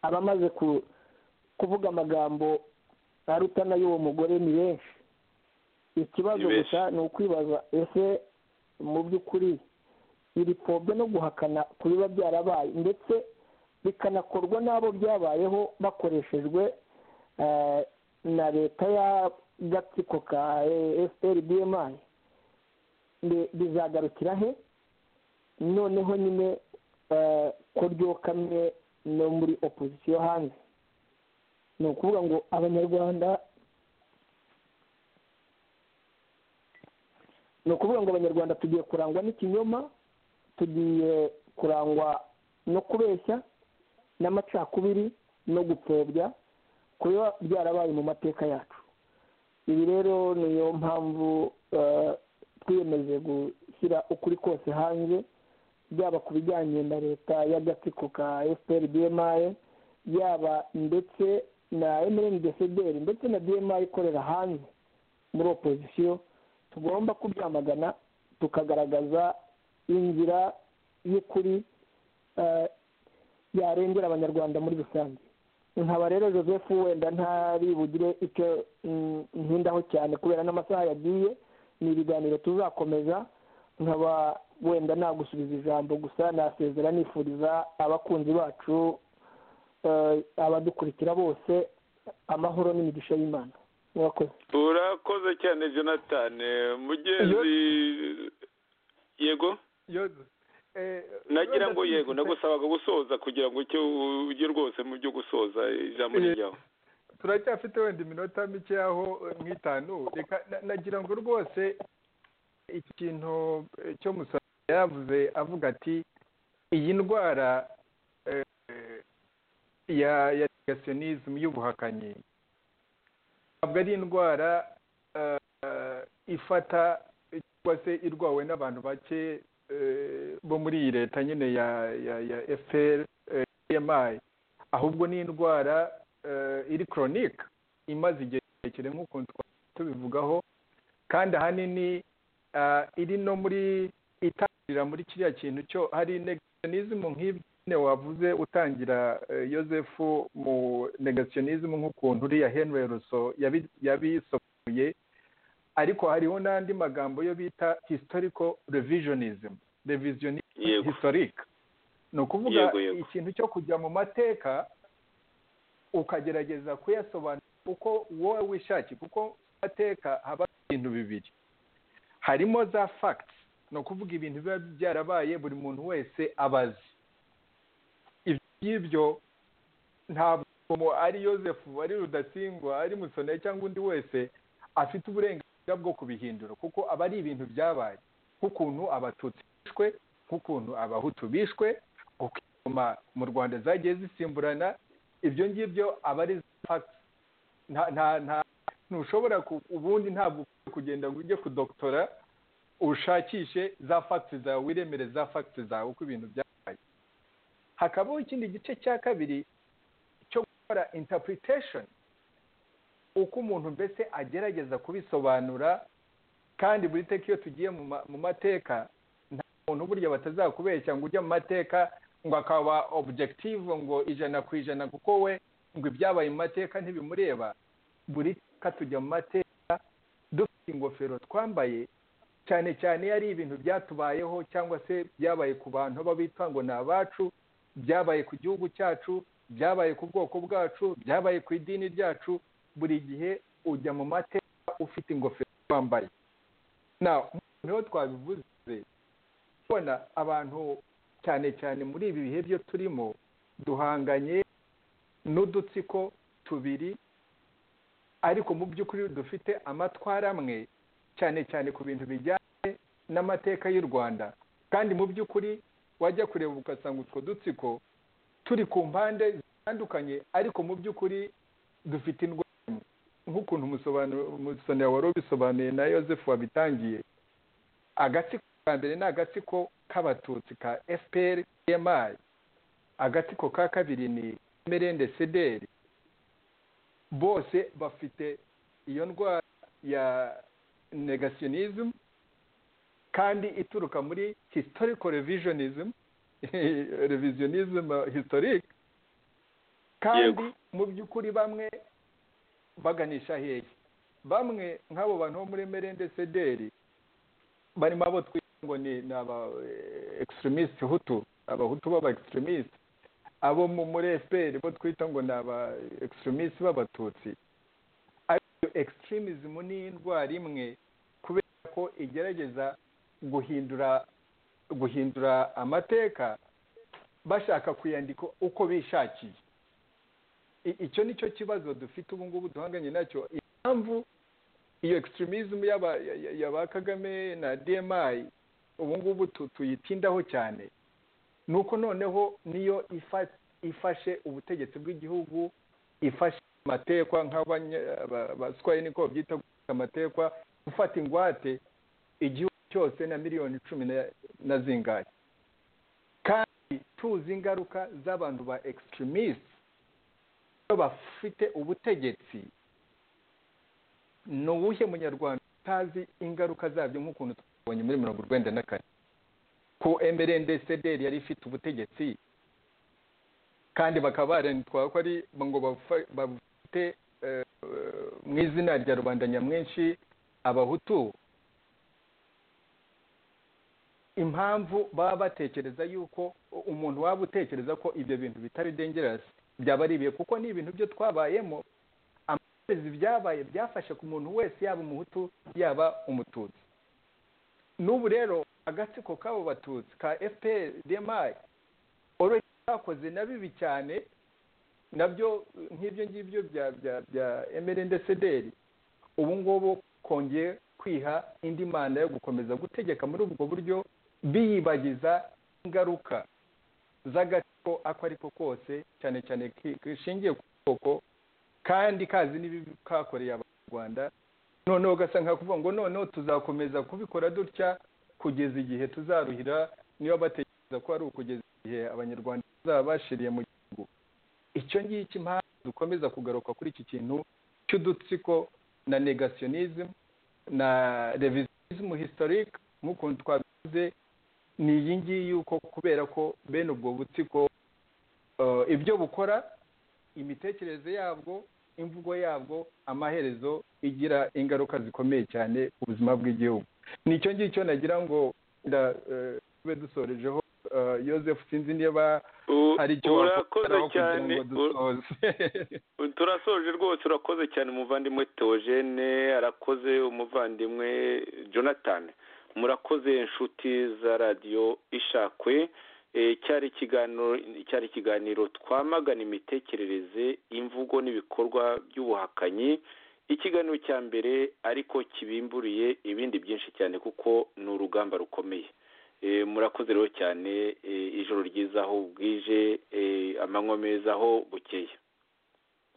aba amaze kuvuga amagambo arutana y'uwo mugore ni benshi ikibazo Ni benshi. gusa ni ukwibaza ese mu by'ukuri iri pfobya no guhakana ku biba byarabaye ndetse bikanakorwa n'abo byabayeho bakoreshejwe eh, na leta y'agatsiko ka fpr mbe bizagarukira he noneho nyine eh, ko ryokamye no muri opozisiyo hanze ni ukuvuga ngo abanyarwanda ni ukuvuga ngo abanyarwanda tugiye kurangwa n'ikinyoma tugiye kurangwa no kubeshya n'amacakubiri no gupfobya kuba byarabaye mu mateka yacu ibi rero niyo mpamvu eh, twiyemeje gushyira ukuri kose hanze byaba ku bijyanye na leta y'agatsiko ka fpr bmi yaba ndetse na mrn desederi ndetse na bmi ikorera hanze muri opozisiyo tugomba kubyamagana tukagaragaza inzira y'ukuri eh, yarengera abanyarwanda muri rusange nkaba rero joseph wenda ntari bugire icyo mm, ntindaho cyane kubera n'amasaha yagiye ni ibiganiro tuzakomeza nkaba wenda nagusubiza ijambo gusa nasezera nifuriza abakunzi bacu eh, abadukurikira bose amahoro n'imigisha y'imana murakoze urakoze cyane jonathan mugenzi yego yoze nagira ngo yego nagusabaga gusoza kugira ngo icyo ujye rwose mu byo gusoza ijambo Eh, rijyaho turacyafite wenda iminota mike aho nk'itanu reka na- nagira ngo rwose ikintu eh, cyo musaba yavuze avuga ati iyi ndwara eh, ya ya negationism y'ubuhakanyi ntabwo ari indwara eh, ifata cyangwa se irwawe n'abantu bake eh, bo muri iyi leta nyine ya ya ya FPR eh, EMI ahubwo ni indwara eh, iri koronike imaze igihe kirekire nk'ukuntu twari tubivugaho kandi ahanini ah, iri no muri itangirira muri kiriya kintu cyo hari negationism nk'ibyo nyine wavuze utangira eh, Joseph mu negationism nk'ukuntu uriya Henry Rousseau yabi- yabisobanuye ariko hariho n'andi magambo yo bita historical revisionism revisionism Yego. historique ni ukuvuga Yego, yego. ikintu cyo kujya mu mateka ukagerageza kuyasobanura uko wowe wishakiye kuko mu mateka haba ibintu bibiri harimo za facts ni ukuvuga ibintu biba byarabaye buri muntu wese abazi ibyo ngibyo ntabwo umuntu ari yosefu ari rudasingwa ari musone cyangwa undi wese afite uburenganzira bwo kubihindura kuko aba ari ibintu byabaye nk'ukuntu abatutsi bishwe nk'ukuntu abahutu bishwe uko ingoma mu rwanda zagiye zisimburana ibyo ngibyo aba ari za facts nta nta nta ntushobora ku- ubundi ntabwo ukwiye kugenda ngo ujye kudotora ushakishe za facts zawe wiremere za facts zawe uko ibintu byabaye hakabaho ikindi gice cya kabiri cyo gukora interpretation uko umuntu mbese agerageza kubisobanura kandi buri teka iyo tugiye mu ma- mu mateka nta muntu burya batazakubeshya ngo ujye mu mateka ngo akaba objective ngo ijana ku ijana kuko we ngo ibyabaye mu mateka ntibimureba buri teka tujya mu mateka dufite ingofero twambaye cyane cyane iyo ari ibintu byatubayeho cyangwa se byabaye ku bantu baba bitwa ngo ni abacu byabaye ku gihugu cyacu byabaye ku bwoko bwacu byabaye ku idini ryacu buri gihe ujya mu mateka ufite ingofero wambaye na niho twabivuze ubona abantu cyane cyane muri ibi bihe byo turimo duhanganye n'udutsiko tubiri ariko mu by'ukuri dufite amatwara amwe cyane cyane ku bintu bijyanye n'amateka y'u rwanda kandi mu by'ukuri wajya kureba ugasanga utwo dutsiko turi ku mpande zitandukanye ariko mu by'ukuri dufite indwara imwe. nk'ukuntu umusobanuro- umusonera wari ubisobanuye na Yosefu wabitangiye agatsiko ka mbere ni agatsiko k'abatutsi ka fpr emi agatsiko ka kabiri ni mrnd sederi bose bafite iyo ndwara ya negationism kandi ituruka muri historical revisionism revisionism historic kandi mu by'ukuri bamwe baganisha hehe bamwe nk'abo bantu bo muri merende sederi barimo abo twita ngo ni aba egiseremisite hutu abahutu b'aba egiseremisite abo muri efuperi bo twita ngo ni aba egiseremisite b'abatutsi ariyo egiseremisite ni indwara imwe kubera ko igerageza guhindura guhindura amateka bashaka kuyandika uko bishakiye icyo ni cyo kibazo dufite ubu ngubu duhanganye nacyo impamvu iyo egisitirimismu y'aba kagame na dmi ubu ngubu tuyitindaho cyane ni uko noneho niyo ifashe ubutegetsi bw'igihugu ifashe amatekwa nk'abaswaye niko babyita amatekwa gufata ingwate igihugu cyose na miliyoni cumi na zingahe kandi tuzi ingaruka z'abantu ba egisitirimismu bafite ubutegetsi ni uwuhe munyarwanda utazi ingaruka zabyo nk'ukuntu twabonye muri mirongo urwenda na kane ko emerendesederi yari ifite ubutegetsi kandi bakaba barentwa ko ari ngo bafite mu izina rya rubanda nyamwinshi abahutu impamvu baba batekereza yuko umuntu waba utekereza ko ibyo bintu bitari dengerasi byaba ari ibihe kuko ni ibintu byo twabayemo amazi byabaye byafashe ku muntu wese yaba umuhutu yaba umututsi n'ubu rero agatsiko k'abo batutsi ka fpr dmi oroshye bakoze na bibi cyane nabyo nk'ibyo ngibyo bya bya bya emerendesederi ubu ngubu kongeye kwiha indi mana yo gukomeza gutegeka muri ubwo buryo biyibagiza ingaruka z'agatsiko ako ariko kose cyane cyane kishingiye ku bwoko kandi kazi n'ibibi kakoreye abanyarwanda noneho ugasa nka kuvuga ngo noneho tuzakomeza kubikora dutya kugeza igihe tuzaruhira niba batekereza ko ari ukugeza igihe abanyarwanda bazaba bashiriye mu gihugu icyo ngicyo impamvu dukomeza kugaruka kuri iki kintu cy'udutsiko na negationism na revisionism historique nk'ukuntu twabivuze ni iyi ngiyi yuko kubera ko bene ubwo butsiko ibyo bukora imitekerereze yabwo imvugo yabwo amaherezo igira ingaruka zikomeye cyane ku buzima bw'igihugu nicyo ngicyo nagira ngo tube dusorejeho Joseph sinzi niba hari icyo urakoze cyane turasoje rwose urakoze cyane umuvandimwe teogene arakoze umuvandimwe jonathan murakoze inshuti za radiyo ishakwe cyari ikiganiro cyari ikiganiro twamagana imitekerereze imvugo n'ibikorwa by'ubuhakanyi ikiganiro cya mbere ariko kibimburiye ibindi byinshi cyane kuko ni urugamba rukomeye murakoze rero cyane ijoro ryiza aho bwije amanywa meza aho bukeye